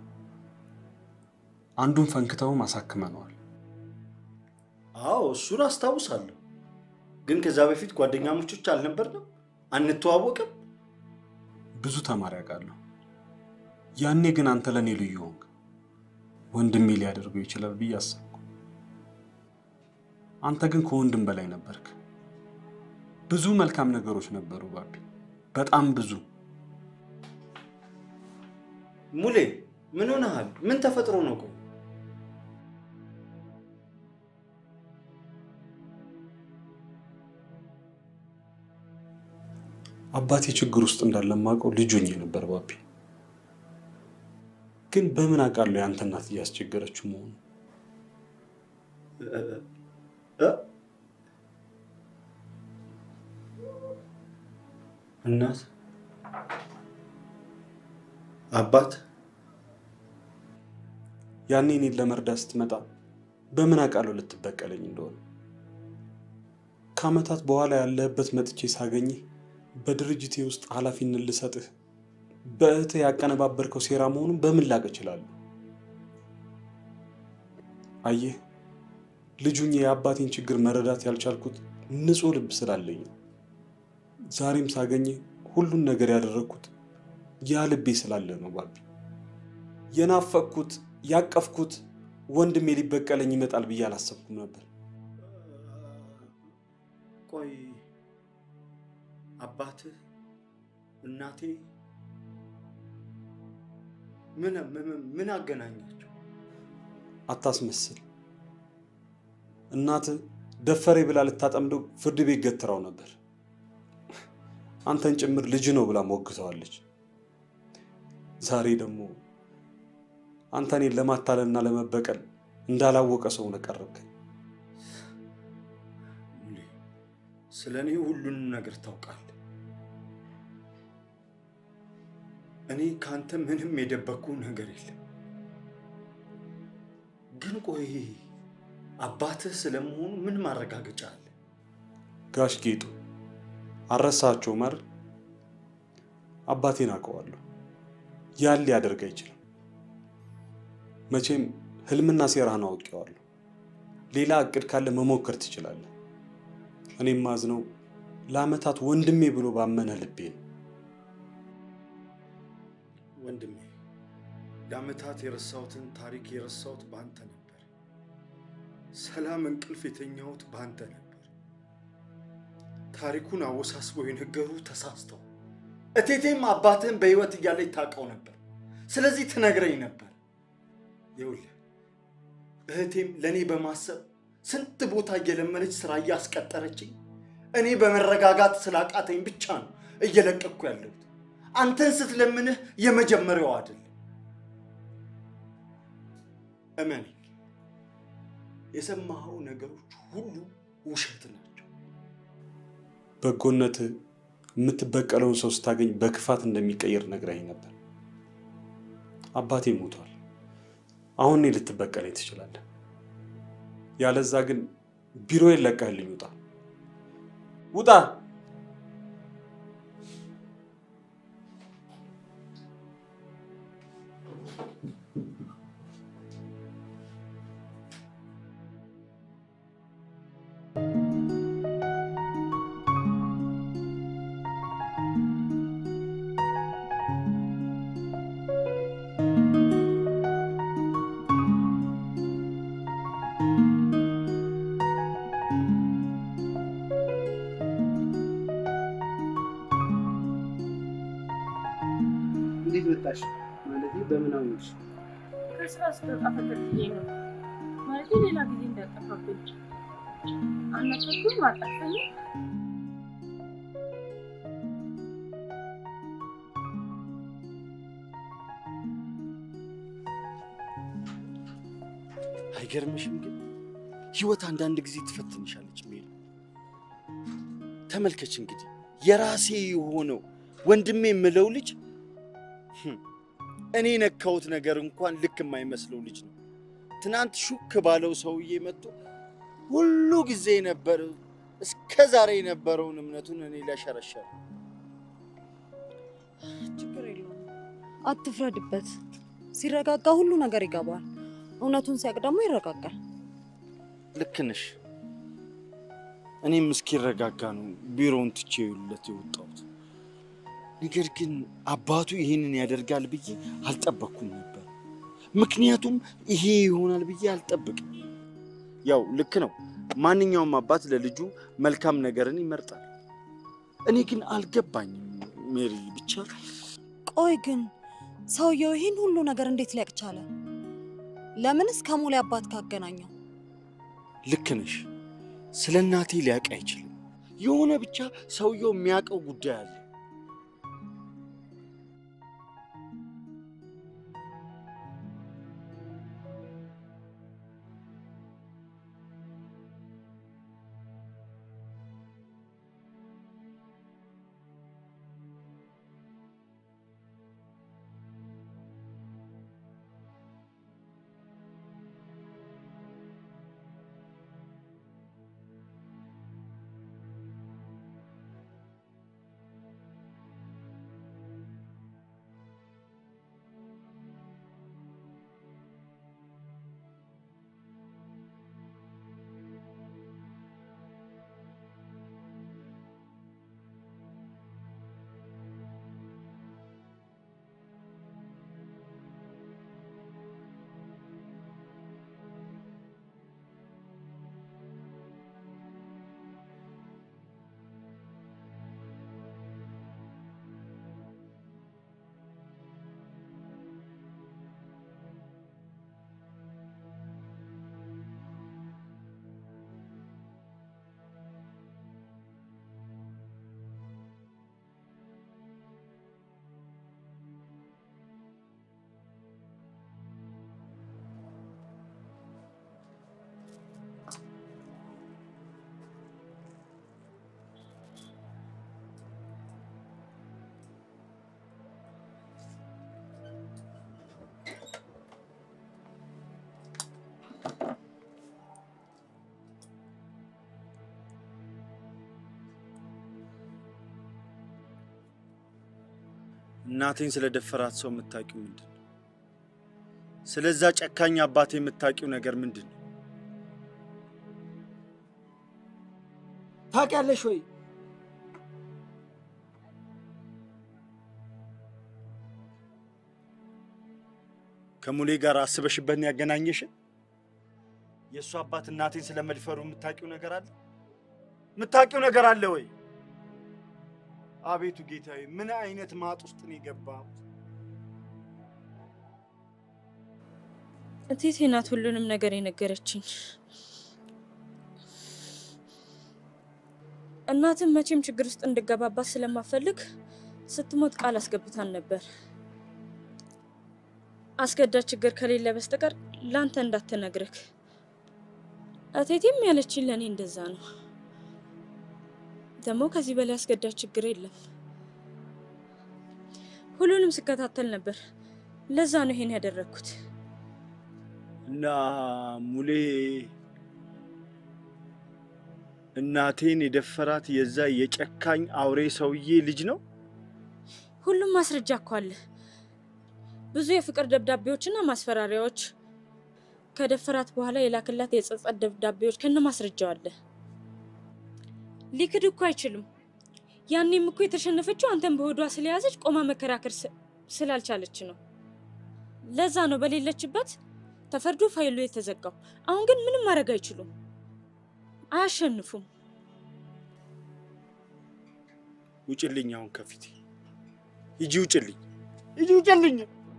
አንዱን ፈንክተውም አሳክመነዋል። አዎ እሱን አስታውሳለሁ። ግን ከዛ በፊት ጓደኛሞቾች አልነበርንም? አንተዋወቅም? ብዙ ተማሪ አውቃለሁ። ያኔ ግን አንተ ለእኔ ልዩ ሆንክ። ወንድሜ ሊያደርገው ይችላል ብዬ አሰብኩ። አንተ ግን ከወንድም በላይ ነበርክ። ብዙ መልካም ነገሮች ነበሩ ባቢ፣ በጣም ብዙ። ሙሌ ምን ሆነሃል? ምን ተፈጥሮ ነው? ቆይ አባቴ ችግር ውስጥ እንዳለ ማውቀው ልጅ ሆኜ ነበር ባቢ። ግን በምን አውቃለሁ የአንተ እናት እያስቸገረችው መሆኑ? እናት አባት ያኔ እኔን ለመርዳት ስትመጣ በምን አውቃለሁ ልትበቀለኝ እንደሆነ። ከዓመታት በኋላ ያለህበት መጥቼ ሳገኝህ በድርጅቴ ውስጥ ኃላፊነት ልሰጥህ በእህትህ ያቀነባበርከው ሴራ መሆኑን በምን ላቅ እችላለሁ? አየህ ልጁኝ የአባቴን ችግር መረዳት ያልቻልኩት ንጹሕ ልብ ስላለኝ ነው። ዛሬም ሳገኝህ ሁሉን ነገር ያደረግኩት ያ ልቤ ስላለ ነው ባቢ። የናፈቅኩት ያቀፍኩት ወንድሜ ሊበቀለኝ ይመጣል ብዬ አላሰብኩም ነበር። ቆይ አባትህ እናቴ ምን ምን- ምን አገናኛቸው? አታስመስል። እናት ደፈሬ ብላ ልታጠምደው ፍርድ ቤት ገትራው ነበር። አንተን ጭምር ልጅ ነው ብላ ሞግተዋለች። ዛሬ ደግሞ አንተ እኔን ለማታለልና ለመበቀል እንዳላወቀ ሰው ነው ቀረብከኝ። ሙሌ፣ ስለ እኔ ሁሉንም ነገር ታውቃለህ። እኔ ከአንተ ምንም የደበቅኩ ነገር የለም። ግን ቆይ አባትህ ስለመሆኑ ምን ማረጋገጫ አለ? ጋሽ ጌጡ አረሳቸው መር አባቴን አውቀዋለሁ። ያን ሊያደርግ አይችልም። መቼም ህልምና ሴራህን አውቄዋለሁ። ሌላ እቅድ ካለ መሞከር ትችላለህ። እኔም ማዝነው ለአመታት ወንድሜ ብሎ ባመነ ልቤ ነው። ወንድሜ ለአመታት የረሳሁትን ታሪክ የረሳሁት በአንተ ነበር። ሰላም እንቅልፍ የተኛሁት በአንተ ነበር። ታሪኩን አወሳስበው የነገሩ ተሳስተው እቴቴም አባትህን በህይወት እያለች ታውቀው ነበር። ስለዚህ ትነግረኝ ነበር። ይኸውልህ እህቴም ለእኔ በማሰብ ስንት ቦታ እየለመነች ስራ እያስቀጠረችኝ እኔ በመረጋጋት ስላቃተኝ ብቻ ነው እየለቀቅኩ ያለሁት። አንተን ስትለምንህ የመጀመሪያው አይደለም። እመነኝ፣ የሰማኸው ነገሮች ሁሉ ውሸት ናቸው። በጎነት የምትበቀለውን ሰው ስታገኝ በክፋት እንደሚቀየር ነግረኝ ነበር። አባቴ ሞቷል። አሁን እኔ ልትበቀለኝ ትችላለህ። ያለዛ ግን ቢሮዬን ለቀህልኝ ውጣ፣ ውጣ። እንዴት መጣሽ? ማለት በምን አወቅሽ? ከስራ ስትወጣ ተከትዬ ነው ማለት ሌላ ጊዜ እንዳጠፋብኝ አናፈኩም አጠፋኝ። አይገርምሽም? ግን ህይወት አንዳንድ ጊዜ ትፈትንሻለች። ሜል ተመልከች እንግዲህ የራሴ የሆነው ወንድሜ የምለው ልጅ ህም፣ እኔ ነካሁት ነገር እንኳን ልክ የማይመስለው ልጅ ነው። ትናንት ሹክ ባለው ሰውዬ መጥቶ ሁሉ ጊዜ የነበረው እስከ ዛሬ የነበረውን እምነቱን እኔ ሊያሸረሸር ችግር የለውም። አትፍረድበት። ሲረጋጋ ሁሉ ነገር ይገባል። እውነቱን ሲያውቅ ደግሞ ይረጋጋል። ልክ ነሽ። እኔም እስኪረጋጋ ነው ቢሮውን ትቼ ለት የወጣሁት። ነገር ግን አባቱ ይህንን ያደርጋል ብዬ አልጠበቅኩም ነበር። ምክንያቱም ይሄ ይሆናል ብዬ አልጠብቅም። ያው ልክ ነው፣ ማንኛውም አባት ለልጁ መልካም ነገርን ይመርጣል። እኔ ግን አልገባኝም ሜሪ። ብቻ ቆይ ግን ሰውየው ይህን ሁሉ ነገር እንዴት ሊያውቅ ቻለ? ለምንስ ከሙሌ አባት ካገናኘው? ልክ ነሽ፣ ስለ እናቴ ሊያውቅ አይችልም። የሆነ ብቻ ሰውየው የሚያውቀው ጉዳይ አለ። እናቴን ስለደፈራት ሰው የምታውቂው ምንድን ነው? ስለዛ ጨካኝ አባቴ የምታውቂው ነገር ምንድን ነው? ታውቂያለሽ ወይ? ከሙሌ ጋር አስበሽበት ነው ያገናኘሽን? የእሱ አባት እናቴን ስለመድፈሩ የምታውቂው ነገር አለ? የምታውቂው ነገር አለ ወይ? አቤቱ ጌታዬ፣ ምን አይነት ማጥ ውስጥ ነው የገባሁት? እቴቴ ናት ሁሉንም ነገር የነገረችኝ። እናትም መቼም ችግር ውስጥ እንድገባባት ስለማፈልግ ስትሞት ቃል አስገብታን ነበር። አስገዳጅ ችግር ከሌለ በስተቀር ላንተ እንዳትነግርክ። እቴቴም ያለችኝ ለእኔ እንደዛ ነው። ደግሞ ከዚህ በላይ አስገዳጅ ችግር የለም። ሁሉንም ስከታተል ነበር። ለዛ ነው ይሄን ያደረግኩት። እና ሙሌ እናቴን የደፈራት የዛ የጨካኝ አውሬ ሰውዬ ልጅ ነው? ሁሉም ማስረጃ እኮ አለ። ብዙ የፍቅር ደብዳቤዎችና ማስፈራሪያዎች፣ ከደፈራት በኋላ የላክላት የጸጸት ደብዳቤዎች ከነ ማስረጃው አለ። ሊክድ እኮ አይችሉም። ያኔም እኮ የተሸነፈችው አንተን በሆዷ ስለያዘች ቆማ መከራከር ስ- ስላልቻለች ነው። ለዛ ነው በሌለችበት ተፈርዶ ፋይሉ የተዘጋው። አሁን ግን ምንም ማድረግ አይችሉም፣ አያሸንፉም። ውጭልኝ፣ አሁን ከፊቴ ሂጂ፣ ውጭልኝ፣ ሂጂ፣ ውጭልኝ።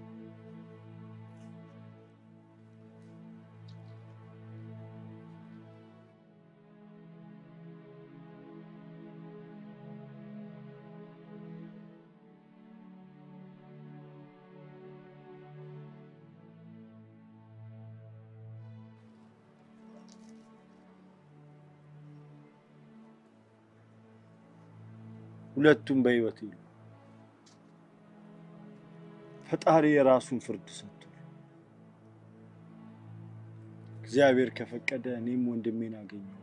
ሁለቱም በሕይወት የሉ። ፈጣሪ የራሱን ፍርድ ሰጥቷል። እግዚአብሔር ከፈቀደ እኔም ወንድሜን አገኘዋለሁ።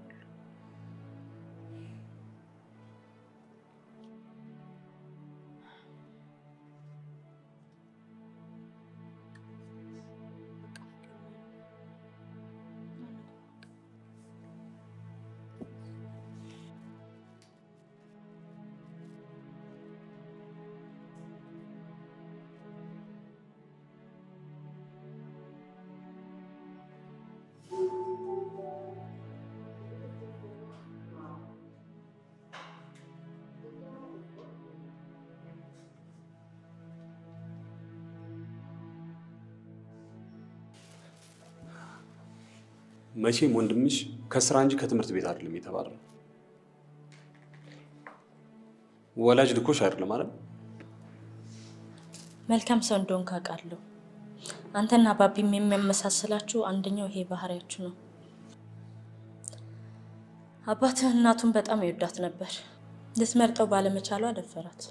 መቼም ወንድምሽ ከስራ እንጂ ከትምህርት ቤት አይደለም የተባረረው። ወላጅ ልኮሽ አይደለም አይደል? መልካም ሰው እንደሆንክ አውቃለሁ። አንተና ባቢም የሚያመሳስላችሁ አንደኛው ይሄ ባህሪያችሁ ነው። አባትህ እናቱን በጣም ይወዳት ነበር። ልትመርጠው ባለመቻሏ ደፈራት።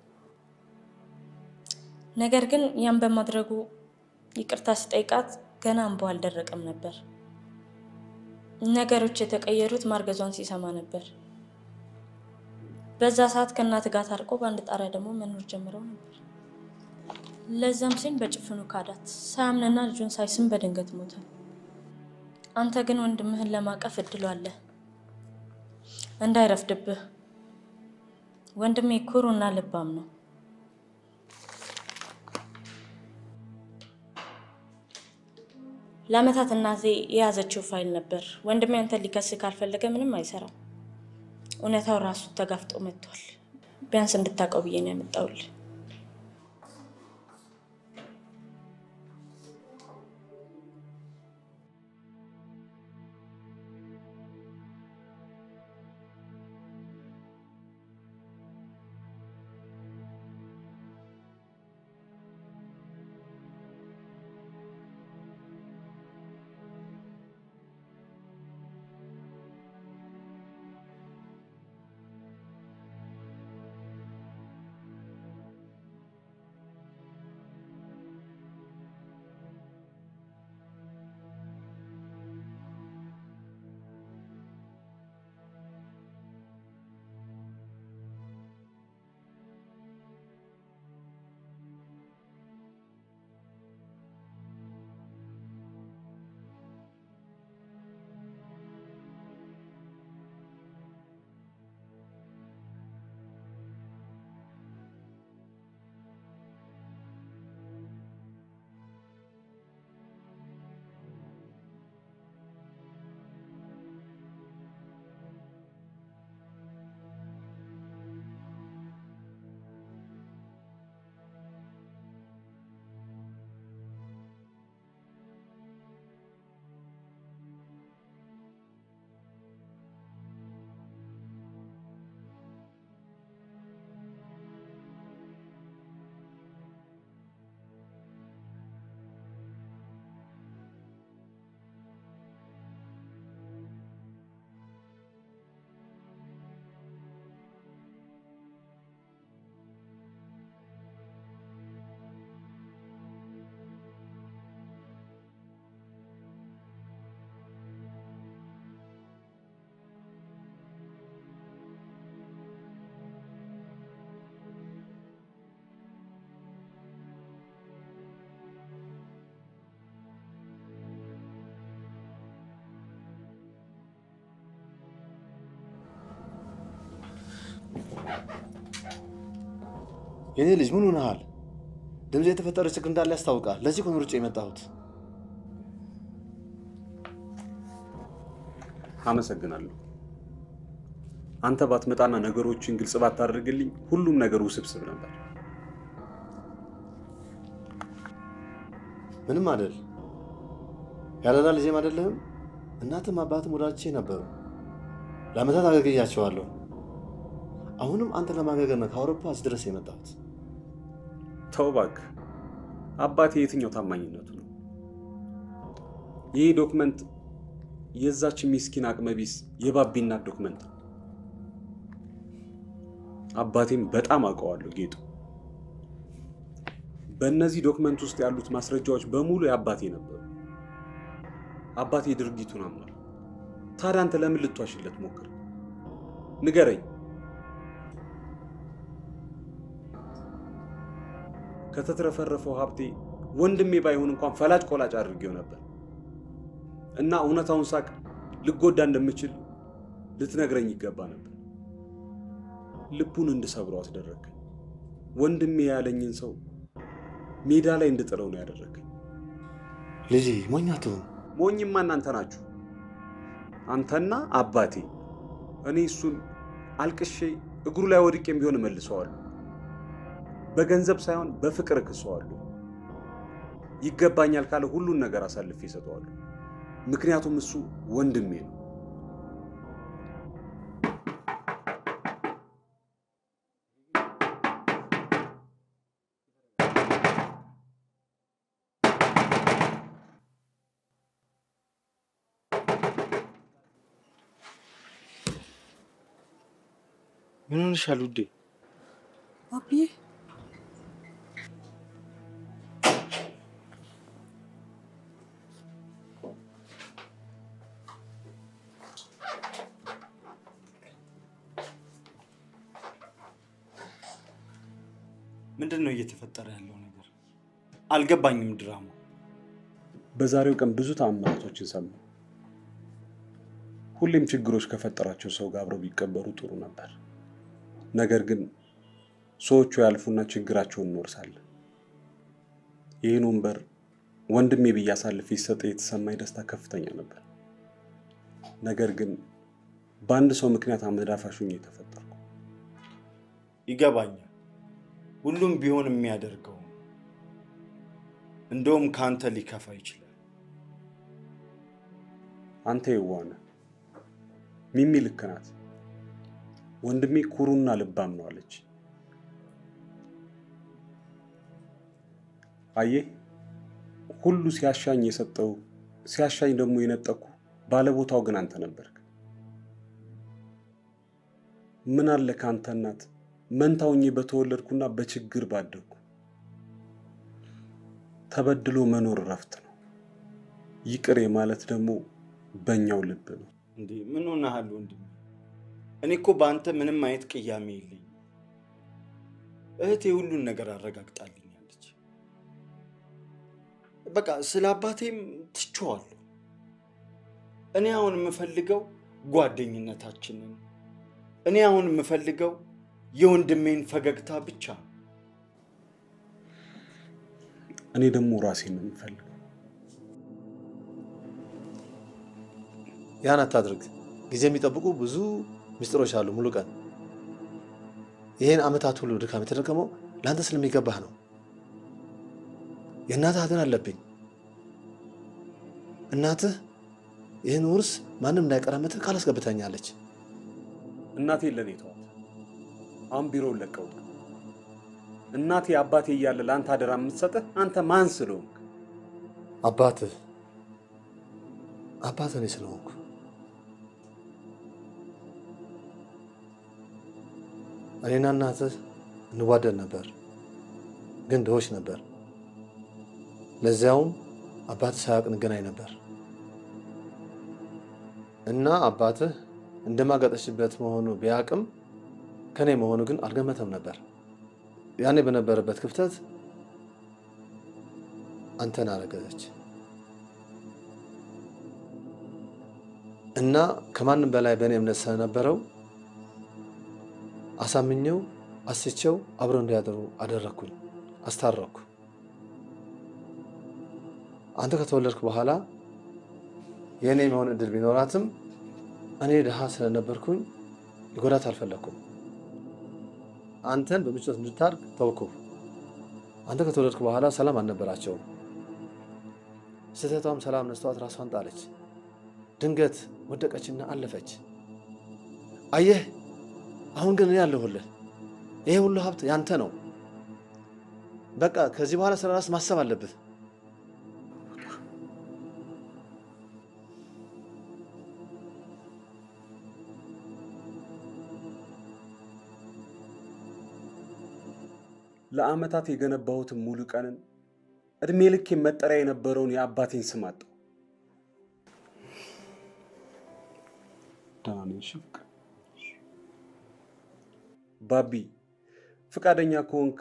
ነገር ግን ያን በማድረጉ ይቅርታ ሲጠይቃት ገና እንባው አልደረቀም ነበር። ነገሮች የተቀየሩት ማርገዟን ሲሰማ ነበር። በዛ ሰዓት ከእናት ጋር ታርቆ በአንድ ጣሪያ ደግሞ መኖር ጀምረው ነበር። ለዛም ሲል በጭፍኑ ካዳት። ሳያምንና ልጁን ሳይስም በድንገት ሞተ። አንተ ግን ወንድምህን ለማቀፍ እድሉ አለ። እንዳይረፍድብህ። ወንድሜ ኩሩና ልባም ነው። ለአመታት እናቴ የያዘችው ፋይል ነበር። ወንድሜ አንተን ሊከስ ካልፈለገ ምንም አይሰራም። እውነታው ራሱ ተጋፍጦ መጥቷል። ቢያንስ እንድታውቀው ብዬ ነው ያመጣውልህ። የኔ ልጅ ምን ሆነሃል? ድምፅ የተፈጠረ ችግር እንዳለ ያስታውቃል። ለዚህ እኮ ነው ሩጬ የመጣሁት። አመሰግናለሁ። አንተ ባትመጣና ነገሮችን ግልጽ ባታደርግልኝ ሁሉም ነገር ውስብስብ ነበር። ምንም አይደል። ያለላ ልጄም አይደለህም። እናትም አባትም ወዳጆቼ ነበሩ። ለአመታት አገልግያቸዋለሁ። አሁንም አንተ ለማገልገል ነው ከአውሮፓ እዚህ ድረስ የመጣሁት። ተው እባክህ። አባቴ የትኛው ታማኝነቱ ነው? ይህ ዶክመንት የዛች ሚስኪን አቅመቢስ የባቢ እናት ዶክመንት ነው። አባቴም በጣም አውቀዋለሁ ጌጡ። በእነዚህ ዶክመንት ውስጥ ያሉት ማስረጃዎች በሙሉ የአባቴ ነበሩ። አባቴ ድርጊቱን አምኗል። ታዲያ አንተ ለምን ልትዋሽለት ሞክር? ንገረኝ። ከተትረፈረፈው ሀብቴ ወንድሜ ባይሆን እንኳን ፈላጭ ቆላጭ አድርጌው ነበር እና እውነታውን ሳቅ ልጎዳ እንደምችል ልትነግረኝ ይገባ ነበር። ልቡን እንድሰብረው አስደረግከኝ። ወንድሜ ያለኝን ሰው ሜዳ ላይ እንድጥለው ነው ያደረገኝ። ልጄ ሞኝ አትሁን። ሞኝማ እናንተ ናችሁ፣ አንተና አባቴ። እኔ እሱን አልቅሼ እግሩ ላይ ወድቄም ቢሆን እመልሰዋለሁ። በገንዘብ ሳይሆን በፍቅር እክሰዋለሁ። ይገባኛል ካለ ሁሉን ነገር አሳልፌ እሰጠዋለሁ። ምክንያቱም እሱ ወንድሜ ነው። ምን ሆንሻል ውዴ? አብዬ ምንድን ነው እየተፈጠረ ያለው ነገር? አልገባኝም ድራማ በዛሬው ቀን ብዙ ተአምራቶችን ሰማሁ። ሁሌም ችግሮች ከፈጠራቸው ሰው ጋር አብረው ቢቀበሩ ጥሩ ነበር። ነገር ግን ሰዎቹ ያልፉና ችግራቸውን እንወርሳለን። ይህን ወንበር ወንድሜ ብዬ አሳልፌ ሲሰጥ የተሰማኝ ደስታ ከፍተኛ ነበር። ነገር ግን በአንድ ሰው ምክንያት አመዳፋሽ ሆኜ የተፈጠርኩ ይገባኛል። ሁሉም ቢሆን የሚያደርገው ነው። እንደውም ከአንተ ሊከፋ ይችላል። አንተ የዋህ ነህ። ሚሚ ልክ ናት። ወንድሜ ኩሩና ልባም ነው አለች። አየህ፣ ሁሉ ሲያሻኝ የሰጠው ሲያሻኝ ደግሞ የነጠኩ ባለቦታው ግን አንተ ነበርክ። ምን አለ ከአንተ እናት መንታ ሆኜ በተወለድኩና በችግር ባደግኩ። ተበድሎ መኖር እረፍት ነው። ይቅር ማለት ደግሞ በእኛው ልብ ነው። እንዴ ምን ሆነሃል ወንድሜ? እኔ እኮ በአንተ ምንም አይነት ቅያሜ የለኝም። እህቴ ሁሉን ነገር አረጋግጣልኛለች። በቃ ስለ አባቴም ትቼዋለሁ። እኔ አሁን የምፈልገው ጓደኝነታችንን፣ እኔ አሁን የምፈልገው የወንድሜን ፈገግታ ብቻ ነው። እኔ ደግሞ ራሴን ነው የምፈልገው። ያን አታድርግ። ጊዜ የሚጠብቁ ብዙ ምስጢሮች አሉ። ሙሉ ቀን ይህን ዓመታት ሁሉ ድካም የተደከመው ለአንተ ስለሚገባህ ነው። የእናትህ ሐዘን አለብኝ። እናትህ ይህን ውርስ ማንም እንዳይቀራመትህ ቃል አስገብታኛለች። እናቴ ለእኔ ተዋት። አሁን ቢሮውን ለቀው እናቴ አባቴ እያለ ለአንተ አደራ የምትሰጥህ አንተ ማን ስለሆንክ? አባትህ አባትህ እኔ ስለሆንኩ እኔና እናትህ እንዋደድ ነበር፣ ግን ድሆች ነበር። ለዚያውም አባትህ ሳያውቅ እንገናኝ ነበር እና አባትህ እንደማገጠሽበት መሆኑ ቢያውቅም ከኔ መሆኑ ግን አልገመተም ነበር። ያኔ በነበረበት ክፍተት አንተን አረገዘች እና ከማንም በላይ በእኔ እምነት ስለነበረው አሳምኘው አስቸው አብረው እንዲያደሩ አደረግኩኝ፣ አስታረኩ። አንተ ከተወለድክ በኋላ የእኔ መሆን እድል ቢኖራትም እኔ ድሃ ስለነበርኩኝ ሊጎዳት አልፈለግኩም። አንተን በምቾት እንድታድግ ተውኩ። አንተ ከተወለድክ በኋላ ሰላም አልነበራቸውም። ስህተቷም ሰላም ነስተዋት ራሷን ጣለች። ድንገት ወደቀችና አለፈች። አየህ፣ አሁን ግን እኔ አለሁልህ። ይሄ ሁሉ ሀብት ያንተ ነው። በቃ ከዚህ በኋላ ስለ ራስ ማሰብ አለብህ። ለአመታት የገነባሁትን ሙሉ ቀንን እድሜ ልክ መጠሪያ የነበረውን የአባቴን ስም አጣሁ። ደህና ነኝ እሺ ፍቅር? ባቢ ፈቃደኛ ከሆንክ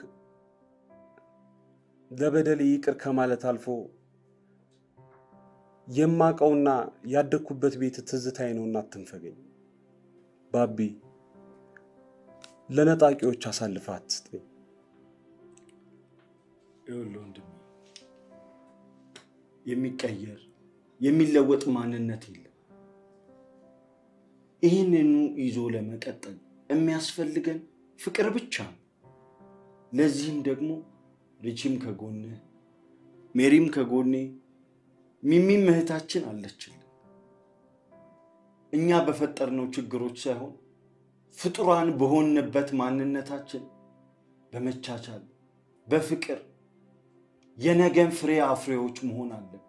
ለበደሌ ይቅር ከማለት አልፎ የማውቀውና ያደግኩበት ቤት ትዝታዬ ነውና አትንፈገኝ። ባቢ ለነጣቂዎች አሳልፈህ አትስጠኝ። ይኸውልህ ወንድሜ የሚቀየር የሚለወጥ ማንነት የለም። ይህንኑ ይዞ ለመቀጠል የሚያስፈልገን ፍቅር ብቻ ነው። ለዚህም ደግሞ ሪቺም ከጎንህ፣ ሜሪም ከጎኔ፣ ሚሚም እህታችን አለችልን። እኛ በፈጠርነው ችግሮች ሳይሆን ፍጡራን በሆንበት ማንነታችን በመቻቻል በፍቅር የነገን ፍሬ አፍሬዎች መሆን አለብን።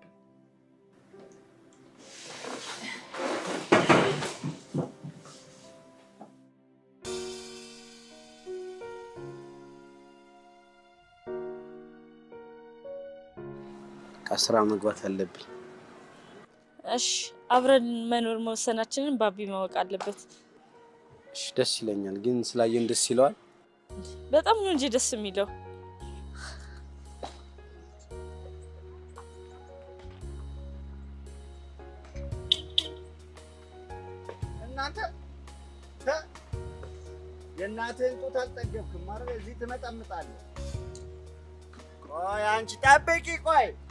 ስራ መግባት አለብኝ። እሺ አብረን መኖር መወሰናችንን ባቢ ማወቅ አለበት። እሺ፣ ደስ ይለኛል። ግን ስላየን ደስ ይለዋል። በጣም ነው እንጂ ደስ የሚለው። እናንተ ተ- የእናትህን ጡት አልጠገብክም ማለት እዚህ ትመጠምጣለህ። ቆይ አንቺ ጠብቂ፣ ቆይ